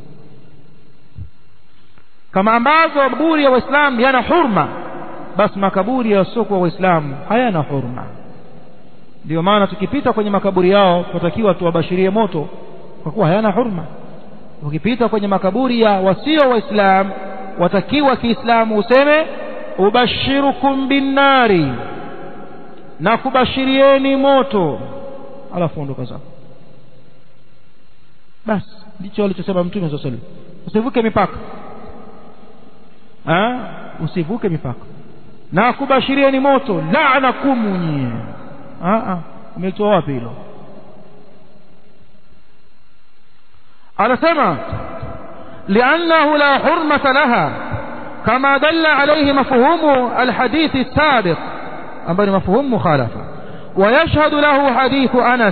kama ambavyo makaburi ya waislamu yana hurma basi makaburi yasiokuwa waislamu hayana hurma ndio maana tukipita kwenye makaburi yao tunatakiwa tuwabashirie moto kwa kuwa hayana hurma ukipita kwenye makaburi ya wasio waislamu watakiwa kiislamu useme ubashirukum binnari na kubashirieni moto alafu ondoka zako basi ndicho alichosema mtume saa salam usivuke mipaka ha? usivuke mipaka na kubashirieni moto laanakumu nyie umetoa wapi hilo anasema liannahu la hurmata laha كما دل عليه مفهوم الحديث السابق أمبر مفهوم مخالفة ويشهد له حديث أنس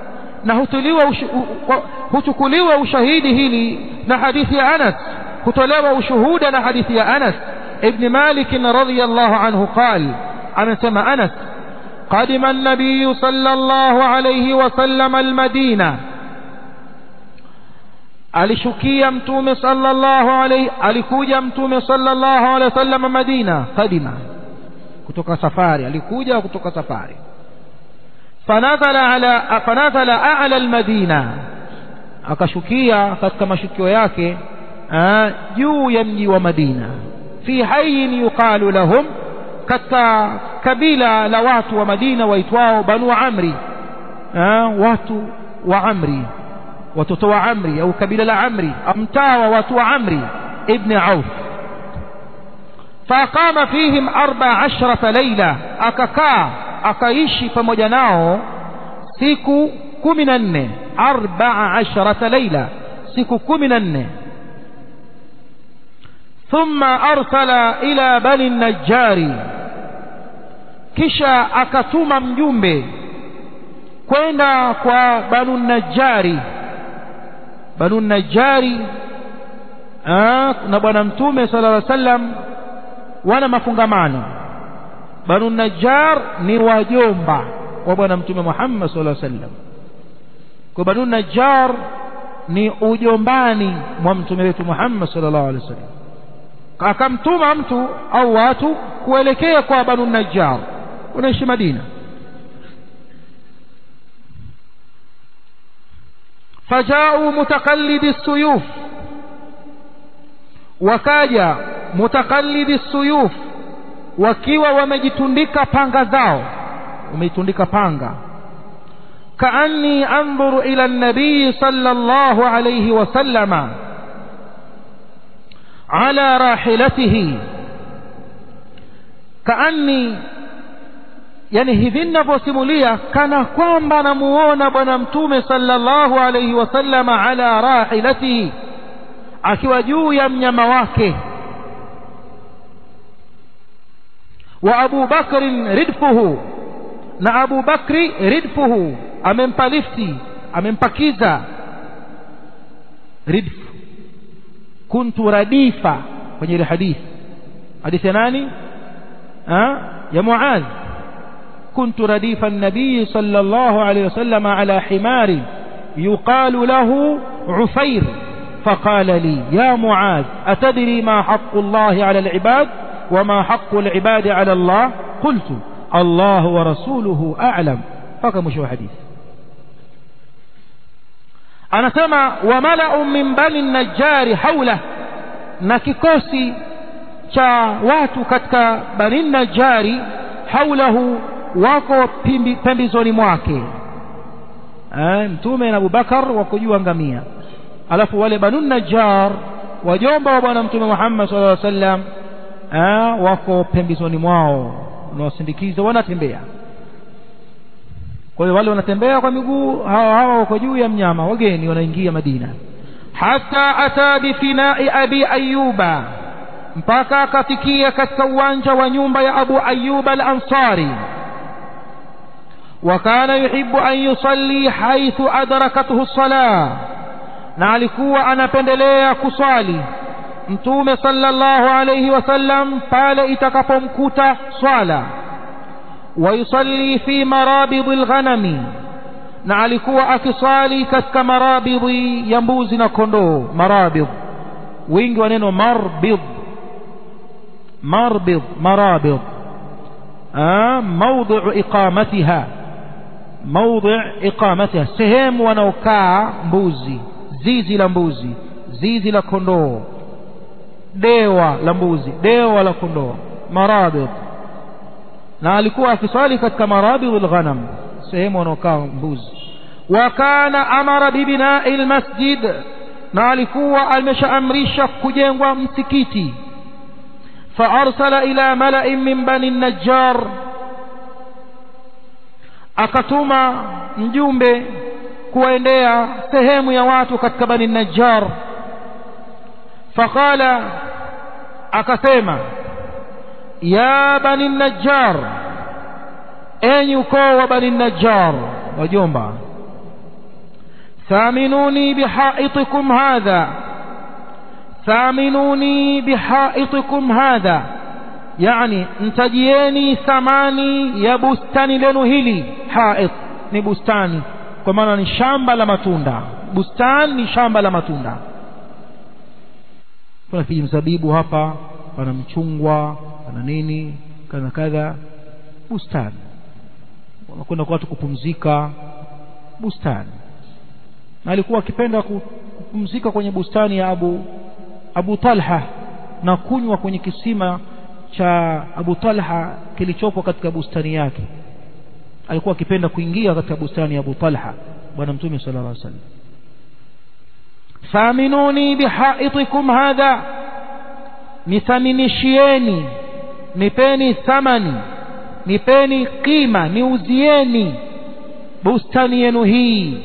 هتكليوا وشهيده لي لحديث أنس هتلوا وشهود لحديث أنس ابن مالك رضي الله عنه قال أنا سمى أنس قدم النبي صلى الله عليه وسلم المدينة alishukia mtume sallallahu alayhi alikuja mtume sallallahu alayhi wasallam Madina kadima kutoka safari alikuja kutoka safari fanazala ala fanazala a'la almadina akashukia katika mashukio yake juu ya mji wa Madina fi hayyin yuqalu lahum katika kabila la watu wa Madina waitwao Banu Amri watu wa Amri watoto wa Amri au kabila la Amri mtaa wa watu wa Amri ibn Auf faqama fihim arba ashrata laila akakaa akaishi pamoja nao siku kumi na nne arbaa asharata laila siku kumi na nne ثم أرسل إلى بني النجار kisha akatuma mjumbe kwenda kwa banu najari banu najari na bwana mtume sala llaw sallam wana mafungamano banu najar ni wajomba wa bwana mtume muhammad sala llaw sallam kwa banu najar ni ujombani mwa mtume wetu muhammad sallallahu alaihi wasallam akamtuma mtu au watu kuelekea kwa banu najjar unaishi madina fajau mutakallidi suyuf wakaja mutakallidi suyuf wakiwa wamejitundika panga zao wamejitundika panga kaanni andhuru ila nabii sallallahu alayhi wasallama على راحلته كأني yani hivi ninavyosimulia kana kwamba namuona bwana mtume sallallahu alayhi wasallama ala rahilatihi akiwa juu ya mnyama wake wa abu bakrin ridfuhu na abu bakri ridfuhu amempa lifti amempakiza ridfu kuntu radifa kwenye ile hadithi hadithi ya nani ya muadh كنت رديف النبي صلى الله عليه وسلم على حمار يقال له عفير فقال لي يا معاذ أتدري ما حق الله على العباد وما حق العباد على الله قلت الله ورسوله أعلم فكم شو حديث أنا سمع وملأ من بني النجار حوله نككوسي cha watu katika bani najari haulahu wako pembezoni mwake eh, mtume na abubakar wako juu ngamia alafu wale banu najjar wajomba wa bwana mtume muhammad sallallahu alaihi wasallam eh, wako pembezoni mwao wanawasindikiza wanatembea kwa hiyo wale wanatembea kwa miguu hawa hawa wako juu ya mnyama wageni wanaingia madina hata ata bifinai abi ayuba mpaka akafikia katika uwanja wa nyumba ya abu ayuba al-ansari وكان يحب أن يصلي حيث أدركته الصلاة na alikuwa anapendelea kuswali mtume sallallahu alayhi wasallam pale itakapomkuta swala wayusalli fi marabidhi lghanami na alikuwa akiswali katika marabidhi ya mbuzi na kondoo marabidh wingi wa neno marbidh marbidh marabidh mawdhi'u iqamatiha موضع إقامتها sehemu wanaokaa mbuzi zizi la mbuzi zizi la kondoo dewa la mbuzi dewa la kondoo marabid na alikuwa akiswali katika marabid alghanam sehemu wanaokaa mbuzi wa kana amara bibinai almasjid na alikuwa ameshaamrisha kujengwa msikiti فأرسل إلى ملأ من بني النجار akatuma mjumbe kuwaendea sehemu ya watu katika bani najjar faqala akasema ya bani najjar enyi ukoo wa bani najjar wajomba thaminuni bihaitikum hadha thaminuni bihaitikum hadha yani mtajieni thamani ya bustani lenu hili haid ni bustani kwa maana ni shamba la matunda bustani ni shamba la matunda kuna kijimzabibu hapa pana mchungwa pana nini kadha kadha bustani wanakwenda kwa watu kupumzika bustani na alikuwa akipenda kupumzika kwenye bustani ya Abu Abu Talha na kunywa kwenye kisima cha Abu Talha kilichopo katika bustani yake alikuwa akipenda kuingia katika bustani ya Abu Talha bwana mtume sallallahu alaihi wasallam thaminuni bihaitikum hadha nithaminishieni nipeni thamani nipeni qima niuzieni bustani yenu hii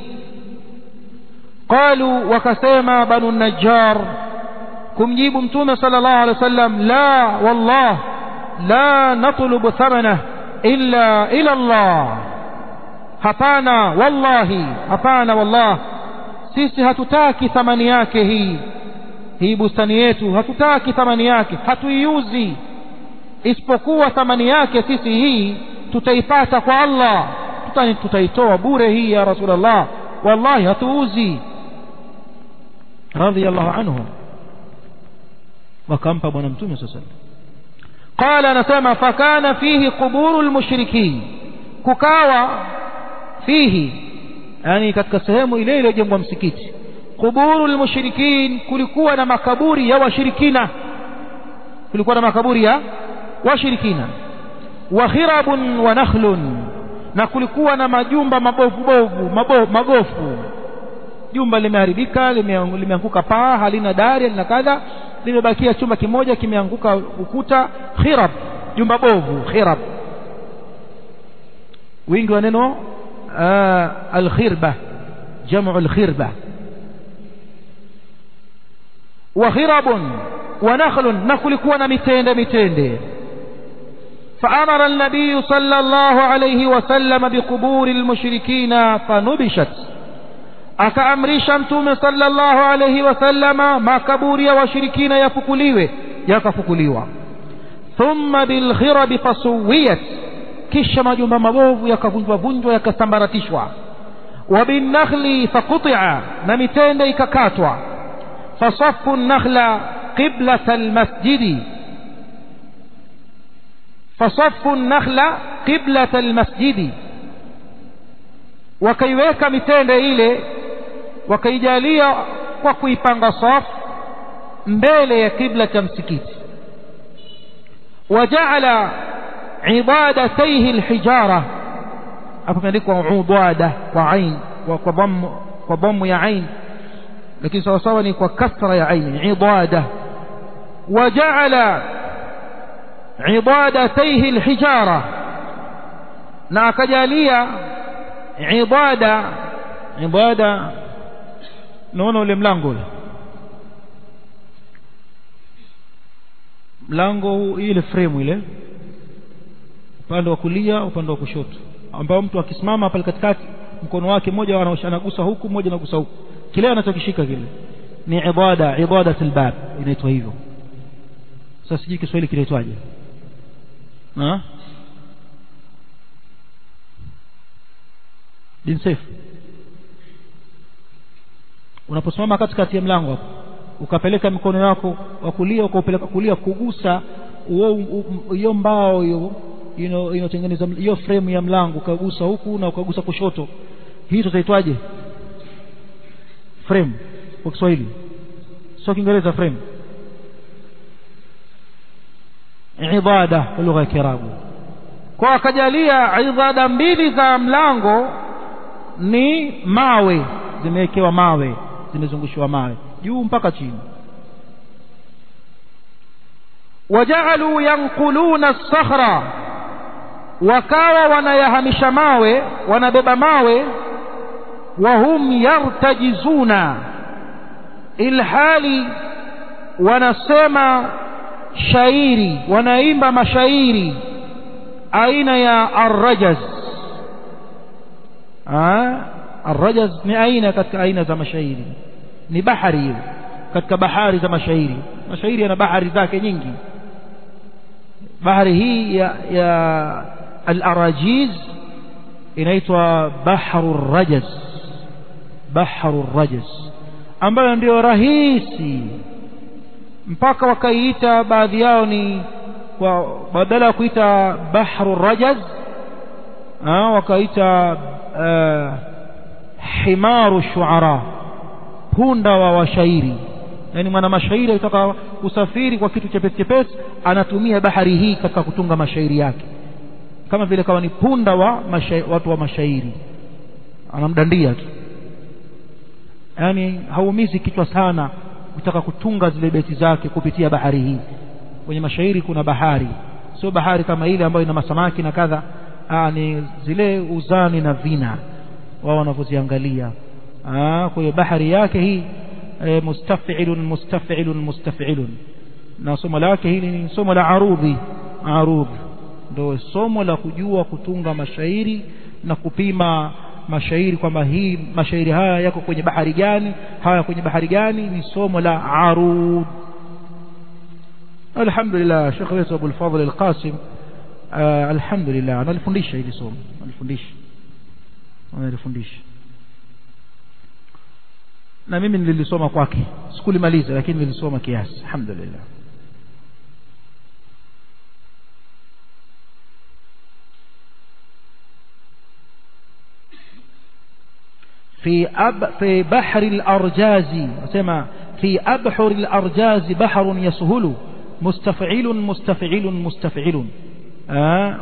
qalu wakasema banu najjar kumjibu mtume sallallahu alaihi wasallam la wallah la natlubu thamanah illa ila Allah hapana wallahi hapana wallah sisi hatutaki thamani yake hii hii bustani yetu hatutaki thamani yake hatuiuzi isipokuwa thamani yake sisi hii tutaipata kwa Allah Tuta, tutaitoa bure hii ya rasulullah wallahi hatuuzi radiyallahu anhu wakampa bwana mtume sasa qala anasema fakana fihi quburu lmushrikin kukawa fihi yani katika sehemu ile iliyojengwa msikiti quburu lmushrikin kulikuwa na makaburi ya washirikina kulikuwa na makaburi ya washirikina wa khirabun wa nakhlun na kulikuwa na majumba mabovu bovu mabo, magofu jumba limeharibika limeanguka paa halina dari halina kadha limebakia chumba kimoja kimeanguka ukuta khirab jumba bovu khirab wingi wa neno alkhirba jamu alkhirba wa khirabun wa nakhlun na kulikuwa na mitende mitende فأمر النبي صلى الله عليه وسلم بقبور المشركين فنبشت akaamrisha mtume sallallahu alayhi wasallama makaburi ya washirikina yafukuliwe yakafukuliwa thumma bilghirabi fasuwiyat kisha majumba mabovu yakavunjwa vunjwa yakasambaratishwa wa binnakhli faqutia na mitende ikakatwa fasafu nakhla qiblata almasjidi fasafu nakhla qiblata almasjidi wakaiweka mitende ile wakaijalia kwa kuipanga safu mbele ya kibla cha msikiti wajaala ibadataihi alhijara hapo imeandikwa udada kwa ain kwa dhamm kwa dhamm ya ain lakini sawa sawa ni kwa kasra ya ain ibada wajaala ibadataihi alhijara na akajalia ibada ibada naona ule mlango ule mlango ile frame ile upande wa kulia upande wa kushoto ambao mtu akisimama pale katikati mkono wake mmoja anagusa huku mmoja anagusa huku kile anachokishika kile ni ibada ibadatul bab inaitwa hivyo sasa sijui Kiswahili kinaitwaje na bin safe unaposimama katikati ya mlango hapo ukapeleka mikono yako wa kulia ukaupeleka kulia kugusa hiyo mbao hiyo inayotengeneza hiyo frame ya mlango ukagusa huku na ukagusa kushoto hii tutaitwaje frame kwa Kiswahili sio Kiingereza frame ibada kwa lugha ya Kiarabu kwa akajalia ibada mbili za mlango ni mawe zimewekewa mawe zimezungushiwa mawe juu mpaka chini wajaaluu yanquluna as-sakhra wakawa wanayahamisha mawe wanabeba mawe wahum yartajizuna ilhali wanasema shairi wanaimba mashairi aina ya arrajaz arrajaz ni aina katika aina za mashairi ni bahari hiyo katika bahari za mashairi mashairi yana bahari zake nyingi bahari hii ya, ya al-arajiz inaitwa bahru rajaz bahru rajaz ambayo ndio rahisi mpaka wakaiita baadhi yao ni kwa badala ya kuita bahru rajaz wakaita uh, himaru shuara punda wa washairi yani mwana mashairi akitaka kusafiri kwa kitu chepesi chepesi anatumia bahari hii katika kutunga mashairi yake kama vile kama ni punda wa mashairi, watu wa mashairi anamdandia tu yani haumizi kichwa sana kutaka kutunga zile beti zake kupitia bahari hii kwenye mashairi kuna bahari sio bahari kama ile ambayo ina masamaki na kadha ni zile uzani na vina wao wanavyoziangalia kwa hiyo bahari yake hii e, mustafilun mustafilun mustafilun na somo lake hili ni somo la arudhi arudh ndio somo la kujua kutunga mashairi na kupima mashairi kwamba hii mashairi haya yako kwenye bahari gani haya kwenye bahari gani ni somo la arud alhamdulillah Sheikh wetu Abu al-Fadhl al-Qasim alhamdulillah analifundisha hili somo analifundisha analifundisha na mimi nilisoma kwake sikulimaliza lakini nilisoma kiasi alhamdulillah في أب في بحر الأرجاز سمع في أبحر الأرجاز بحر يسهل مستفعل مستفعل مستفعل آه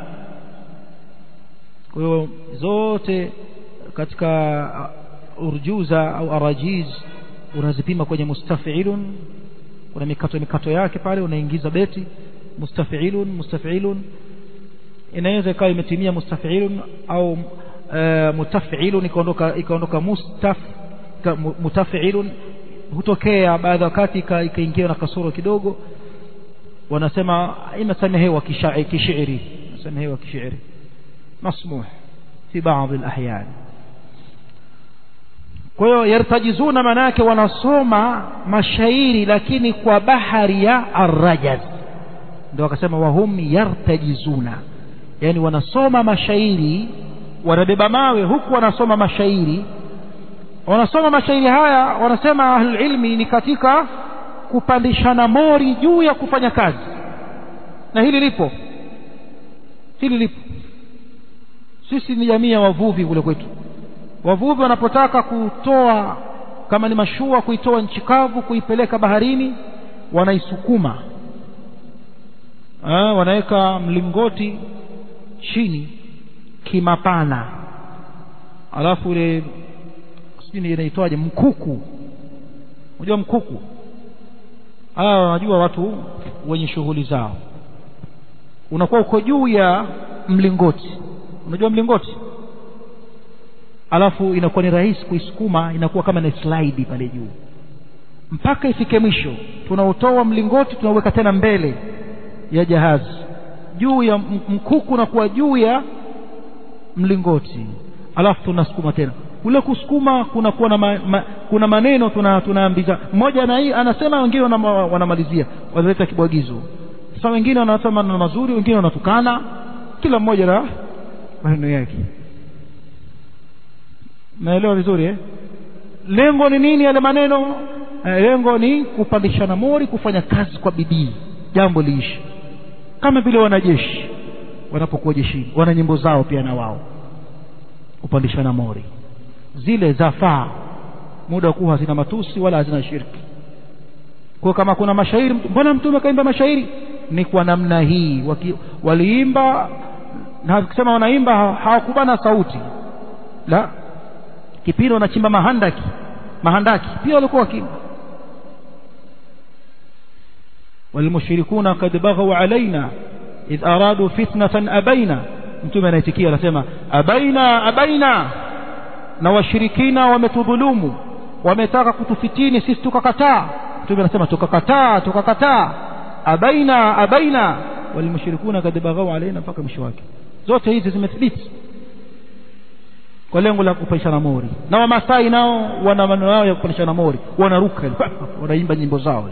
kwa zote katika urjuza au arajiz unazipima kwenye mustafilun kuna mikato mikato yake pale unaingiza beti mustafilun mustafilun inaweza ikawa imetimia mustafilun au Uh, mutafilun ikaondoka ikaondoka mustaf mutafilun hutokea baadhi wakati ikaingia na kasoro kidogo wanasema imesamehewa kishairi imesamehewa kishairi masmuh fi baadhi alahyan kwa hiyo yartajizuna maana yake wanasoma mashairi lakini kwa bahari ya arrajaz ndio wakasema wahum yartajizuna yani wanasoma mashairi wanabeba mawe huku wanasoma mashairi wanasoma mashairi haya wanasema ahlulilmi ni katika kupandishana mori juu ya kufanya kazi na hili lipo hili lipo sisi ni jamii ya wavuvi kule kwetu wavuvi wanapotaka kutoa kama ni mashua kuitoa nchi kavu kuipeleka baharini wanaisukuma wanaweka mlingoti chini kimapana alafu ile sijui inaitwaje mkuku unajua mkuku hawa wanajua watu wenye shughuli zao unakuwa uko juu ya mlingoti unajua mlingoti alafu inakuwa ni rahisi kuisukuma inakuwa kama ni slide pale juu mpaka ifike mwisho tunautoa mlingoti tunauweka tena mbele ya jahazi juu ya mkuku unakuwa juu ya mlingoti alafu tunasukuma tena kule kusukuma kunakuwa na ma, ma, kuna maneno tuna tunaambiza mmoja na anasema wengine wanamalizia wanaleta kibwagizo sasa wengine wanasema maneno mazuri wengine wanatukana kila mmoja na maneno yake naelewa vizuri eh? lengo ni nini yale maneno eh, lengo ni kupandishana mori kufanya kazi kwa bidii jambo liishi kama vile wanajeshi wanapokuwa jeshini wana nyimbo zao pia na wao kupandishana mori zile zafaa muda wa kuwa hazina matusi wala hazina shirki kwa kama kuna mashairi mbona mtume kaimba mashairi ni kwa namna hii Waki, waliimba na kusema wanaimba hawakubana sauti la kipindi wanachimba mahandaki mahandaki pia walikuwa wakiimba والمشركون قد بغوا علينا إذ أرادوا فتنة أبينا mtume anaitikia anasema abaina abaina na washirikina wametudhulumu wametaka kutufitini sisi tukakataa mtume anasema tukakataa tukakataa abaina abaina walmushrikuna kad baghau alaina mpaka mwisho wake zote hizi zimethibiti kwa lengo la kupandishana mori na wamasai nao wana maneno yao ya kupandishana mori wanaruka wanaimba nyimbo zao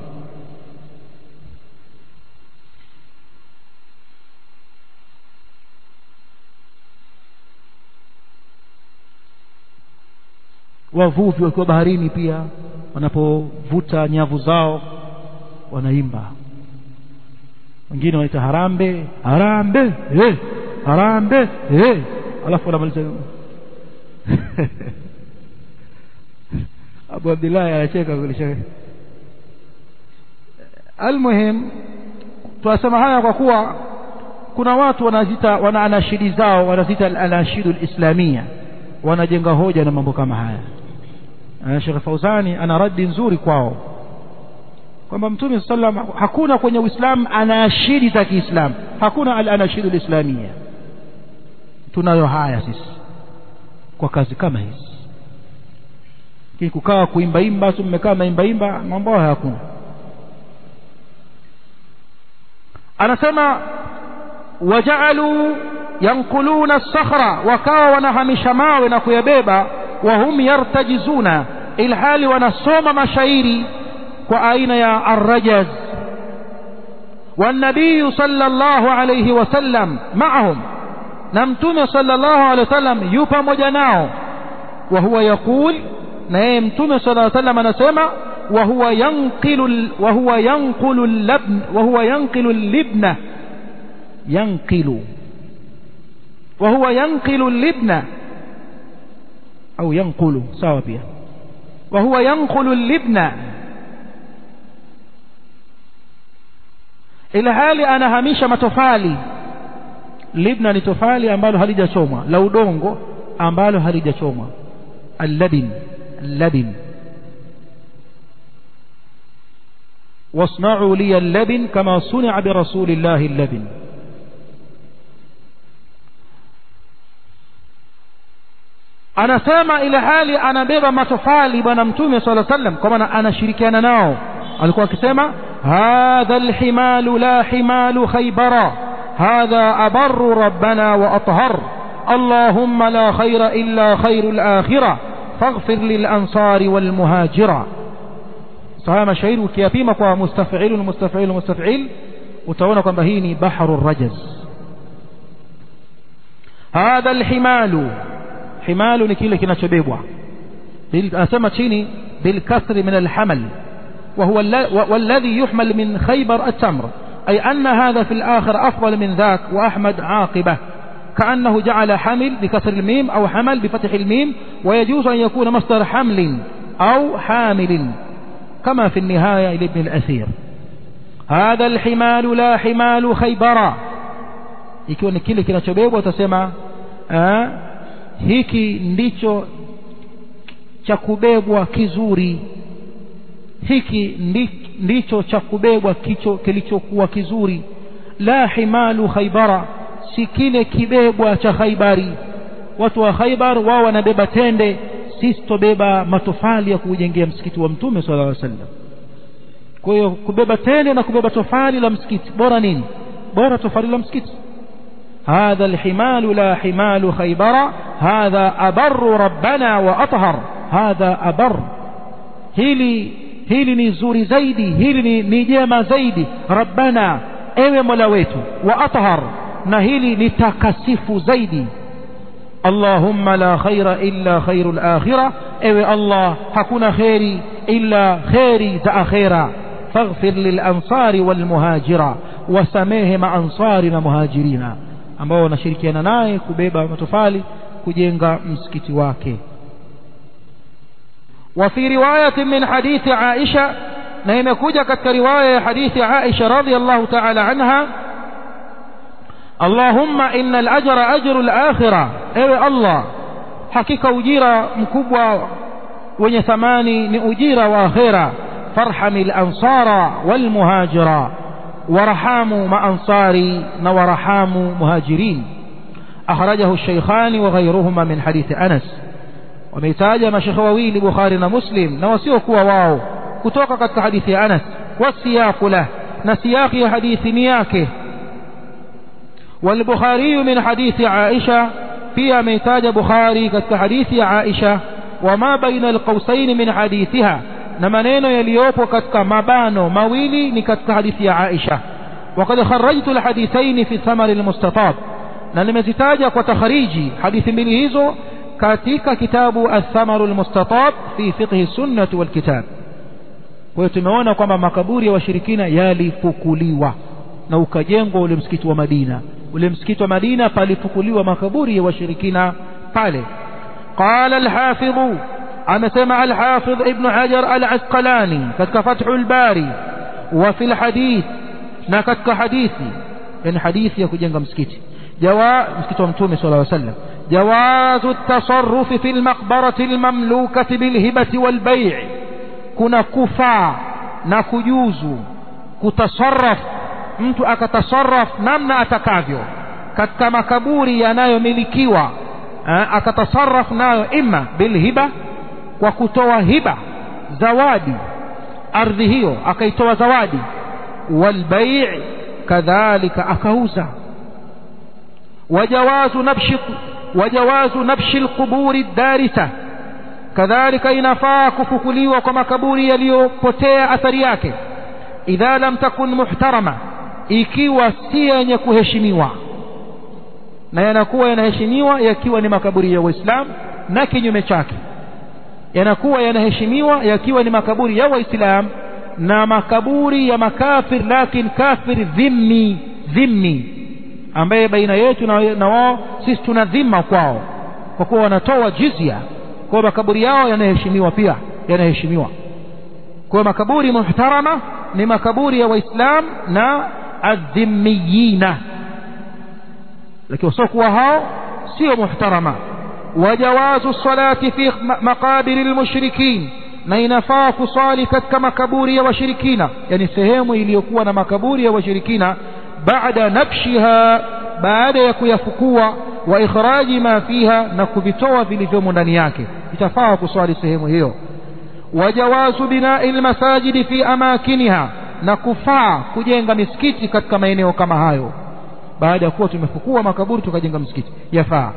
wavuvi wakiwa baharini pia wanapovuta nyavu zao wanaimba wengine wanaita harambe harambe eh, harambe eh. alafu wanamaliza abu abdillahi anacheka kulisha almuhim tunasema haya kwa kuwa kuna watu wanazita wana anashidi zao wanazita al-anashidu al-islamia wanajenga hoja na mambo kama haya Sheikh Fauzani ana radi nzuri kwao kwamba Mtume sallam hakuna kwenye Uislamu anashidi za Kiislamu hakuna al-anashidu al-islamia tunayo haya sisi kwa kazi kama hizi lakini kukaa kuimbaimba tu mmekaa maimbaimba mambo hayo hakuna anasema wajaaluu yankuluna as-sakhra wakawa wanahamisha mawe na kuyabeba wahum yartajizuna ilhali wanasoma mashairi kwa aina ya arrajaz والنبي صلى الله عليه وسلم معهم نمتم صلى الله عليه وسلم يوبا مجناو وهو يقول نيم تم صلى الله عليه وسلم نسمع وهو ينقل وهو ينقل اللبن وهو ينقل اللبنة ينقل وهو ينقل اللبنة أو ينقل سوا بها وهو ينقل اللبنة ila hali anahamisha matofali libna ni tofali ambalo halijachomwa la udongo ambalo halijachomwa alladin alladin واصنعوا لي اللبن كما صنع برسول الله اللبن anasema ile hali anabeba matofali bwana mtume sala sallam kwa maana anashirikiana nao alikuwa akisema hadha alhimalu la himalu khaybara hadha abarru rabbana wa athhar اللهم لا خير إلا خير الآخرة فاغفر للأنصار والمهاجرة صحيح مشاهير وكيابيما kwa مستفعيل مستفعيل مستفعيل utaona kwamba hii ni bahru rajaz hadha alhimalu himalu ni kile kinachobebwa anasema chini بالكسر من الحمل وهو والذي يحمل من خيبر التمر أي أن هذا في الآخر أفضل من ذاك وأحمد عاقبة كأنه جعل حمل بكسر الميم أو حمل بفتح الميم ويجوز أن يكون مصدر حمل أو حامل كما في النهاية لابن الأثير هذا الحمال لا حمال خيبر ikiwa ni kile kinachobebwa utasema hiki ndicho cha kubebwa kizuri hiki ndicho cha kubebwa kicho kilichokuwa kizuri la himalu khaybara si kile kibebwa cha khaybari watu wa khaybar wao wanabeba tende sisi tobeba matofali ya kujengea msikiti wa mtume sallallahu alaihi wasallam kwa hiyo kubeba tende na kubeba tofali la msikiti bora nini bora tofali la msikiti هذا الحمال لا حمال خيبر هذا أبر ربنا وأطهر هذا أبر هيلي hili ni zuri zaidi hili ni, ni jema zaidi rabbana ewe mola wetu wa athhar na hili ni takasifu zaidi allahumma la khaira illa khairu lakhira ewe allah hakuna kheri illa kheri za akhira faghfir lilansari walmuhajira wasamehe maansari na muhajirina ambao wanashirikiana naye kubeba matofali kujenga msikiti wake وفي رواية من حديث عائشة نيم كوجة كرواية حديث عائشة رضي الله تعالى عنها اللهم إن الأجر أجر الآخرة أي الله حقيقة أجيرة مكبوة wenye thamani ni ujira wa akhira farhami lansara walmuhajira warahamu maansari na warahamu muhajirin akhrajahu shaykhani wa ghayruhuma min hadithi anas wameitaja mashekhe wawili bukhari na muslim na wasiokuwa wao kutoka katika hadithi ya anas wasiyaqu lah na siyaqi ya hadithi ni yake والبخاري من حديث عائشة فيها ميتاج بخاري كحديث عائشة وما بين القوسين من حديثها نمنين يليوب كتك مبانو مويلي نكتك حديث عائشة وقد خرجت الحديثين في ثمر المستطاب نلمزتاج وتخريجي حديث من هزو كاتيك كتاب الثمر المستطاب في فقه السنة والكتاب ويتمعون كما مكبوري وشركين يالفكليوا na ukajengwa ule msikiti wa Madina ule msikiti wa Madina palifukuliwa makaburi ya washirikina pale قال الحافظ أمسمع الحافظ ابن حجر العسقلاني كتك فتح الباري وفي الحديث نكتك حديثي يعني حديث يكجنغ مسكتي جواء مسكت ومتومي صلى الله عليه وسلم جواز التصرف في المقبرة المملوكة بالهبة والبيع كنا كفا نكجوز كتصرف mtu akatasarraf namna atakavyo katika makaburi yanayomilikiwa akatasarraf nayo imma bilhiba kwa kutoa hiba zawadi ardhi hiyo akaitoa zawadi walbai' kadhalika akauza wajawazu nabshi wajawazu nabshi alquburi darisa kadhalika inafaa kufukuliwa kwa makaburi yaliyopotea athari yake idha lam takun muhtarama ikiwa si yenye kuheshimiwa na yanakuwa yanaheshimiwa yakiwa ni makaburi ya waislamu na kinyume chake yanakuwa yanaheshimiwa yakiwa ni makaburi ya waislamu na makaburi ya makafir lakin kafir dhimmi dhimmi ambaye baina yetu na, na wao sisi tuna dhima kwao kwa kuwa wanatoa jizya kwa makaburi yao yanaheshimiwa pia yanaheshimiwa kwa makaburi muhtarama ni makaburi ya waislam na adhimmiyina lakini wasiokuwa hao sio muhtarama wajawazu salati fi maqabiri lmushrikin na inafaa kusali katika makaburi ya washirikina yani sehemu iliyokuwa na makaburi ya washirikina baada nabshiha baada ya kuyafukua wa ikhraji ma fiha na kuvitoa vilivyomo ndani yake itafaa kuswali sehemu hiyo wajawazu binai lmasajidi fi amakiniha na kufaa kujenga misikiti katika maeneo kama hayo baada ya kuwa tumefukua makaburi tukajenga msikiti yafaa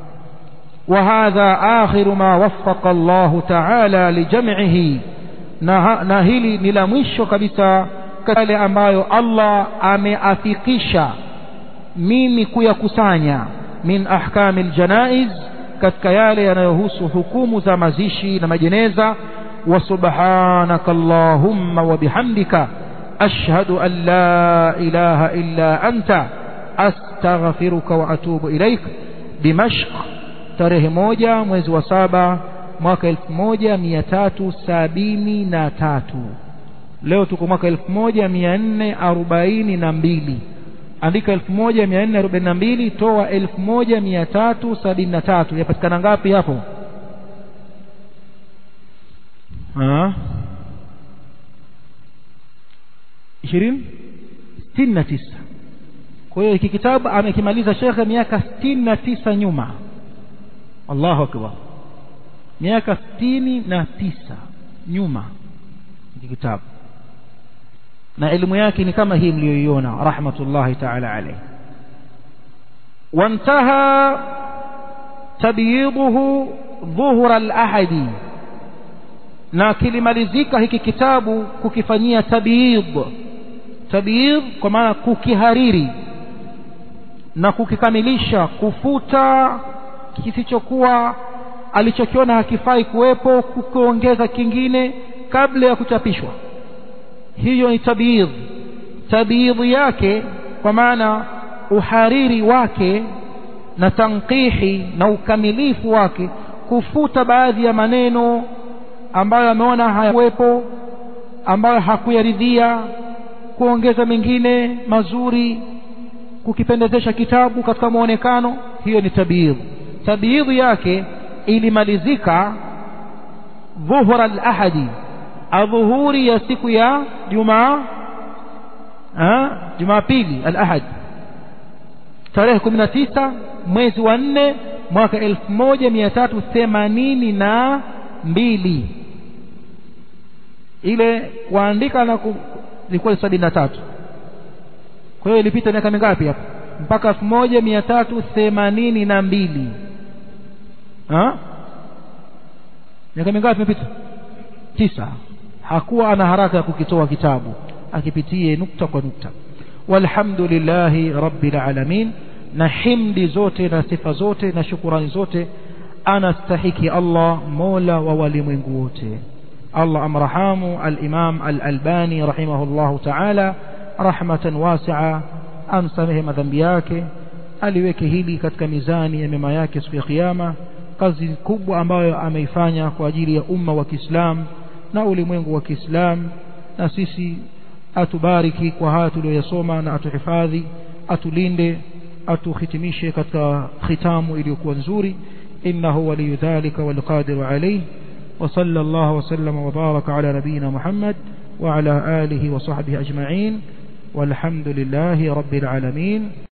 وهذا آخر ما وفق الله تعالى لجمعه na hili ni la mwisho kabisa yale ambayo Allah ameafikisha mimi kuyakusanya min ahkami aljanaiz katika yale yanayohusu hukumu za mazishi na majeneza wa subhanaka allahumma wa bihamdika ashhadu an la ilaha illa anta astaghfiruka wa atubu ilaik dimashq tarehe moja mwezi wa saba mwaka elfu moja mia tatu sabini na tatu leo tuko mwaka elfu moja mia nne arobaini na mbili andika elfu moja mia nne arobaini na mbili toa elfu moja mia tatu sabini na tatu yapatikana ngapi hapo ishirini sitini na tisa kwa hiyo hiki kitabu amekimaliza shekhe miaka sitini na tisa nyuma allahu akbar miaka sitini na tisa nyuma hiki kitabu na elimu yake ni kama hii mliyoiona rahmatullahi taala alayhi وانتهى تبييضه ظهر الأحد na kilimalizika hiki kitabu kukifanyia tabyid tabyid kwa maana kukihariri na kukikamilisha kufuta kisichokuwa alichokiona hakifai kuwepo kukiongeza kingine kabla ya kuchapishwa hiyo ni tabyid tabyid yake kwa maana uhariri wake na tanqihi na ukamilifu wake kufuta baadhi ya maneno ambayo ameona hayakuwepo ambayo hakuyaridhia kuongeza mengine mazuri kukipendezesha kitabu katika muonekano hiyo ni tabiidh tabiidh yake ilimalizika dhuhura al-ahadi adhuhuri ya siku ya jumaa jumapili al-ahad tarehe 19 mwezi wa 4 mwaka 1382 ile kuandika na ilikuwa sabini na tatu kwa hiyo ilipita miaka mingapi hapo mpaka elfu moja mia tatu themanini na mbili miaka mingapi imepita tisa hakuwa ana haraka ya kukitoa kitabu akipitie nukta kwa nukta walhamdulillahi rabbil alamin na himdi zote na sifa zote na shukurani zote anastahiki Allah mola wa walimwengu wote Allah amrahamu al-Imam al-Albani rahimahullahu ta'ala rahmatan wasi'a amsamehe madhambi yake aliweke hili katika mizani ya mema yake siku ya kiyama kazi kubwa ambayo ameifanya kwa ajili ya umma wa Kiislamu na ulimwengu wa Kiislamu na sisi atubariki kwa haya tuliyoyasoma na atuhifadhi atulinde atuhitimishe katika khitamu iliyokuwa nzuri innahu waliyu dhalika walqadiru alayhi وصلى الله وسلم وبارك على نبينا محمد وعلى آله وصحبه أجمعين والحمد لله رب العالمين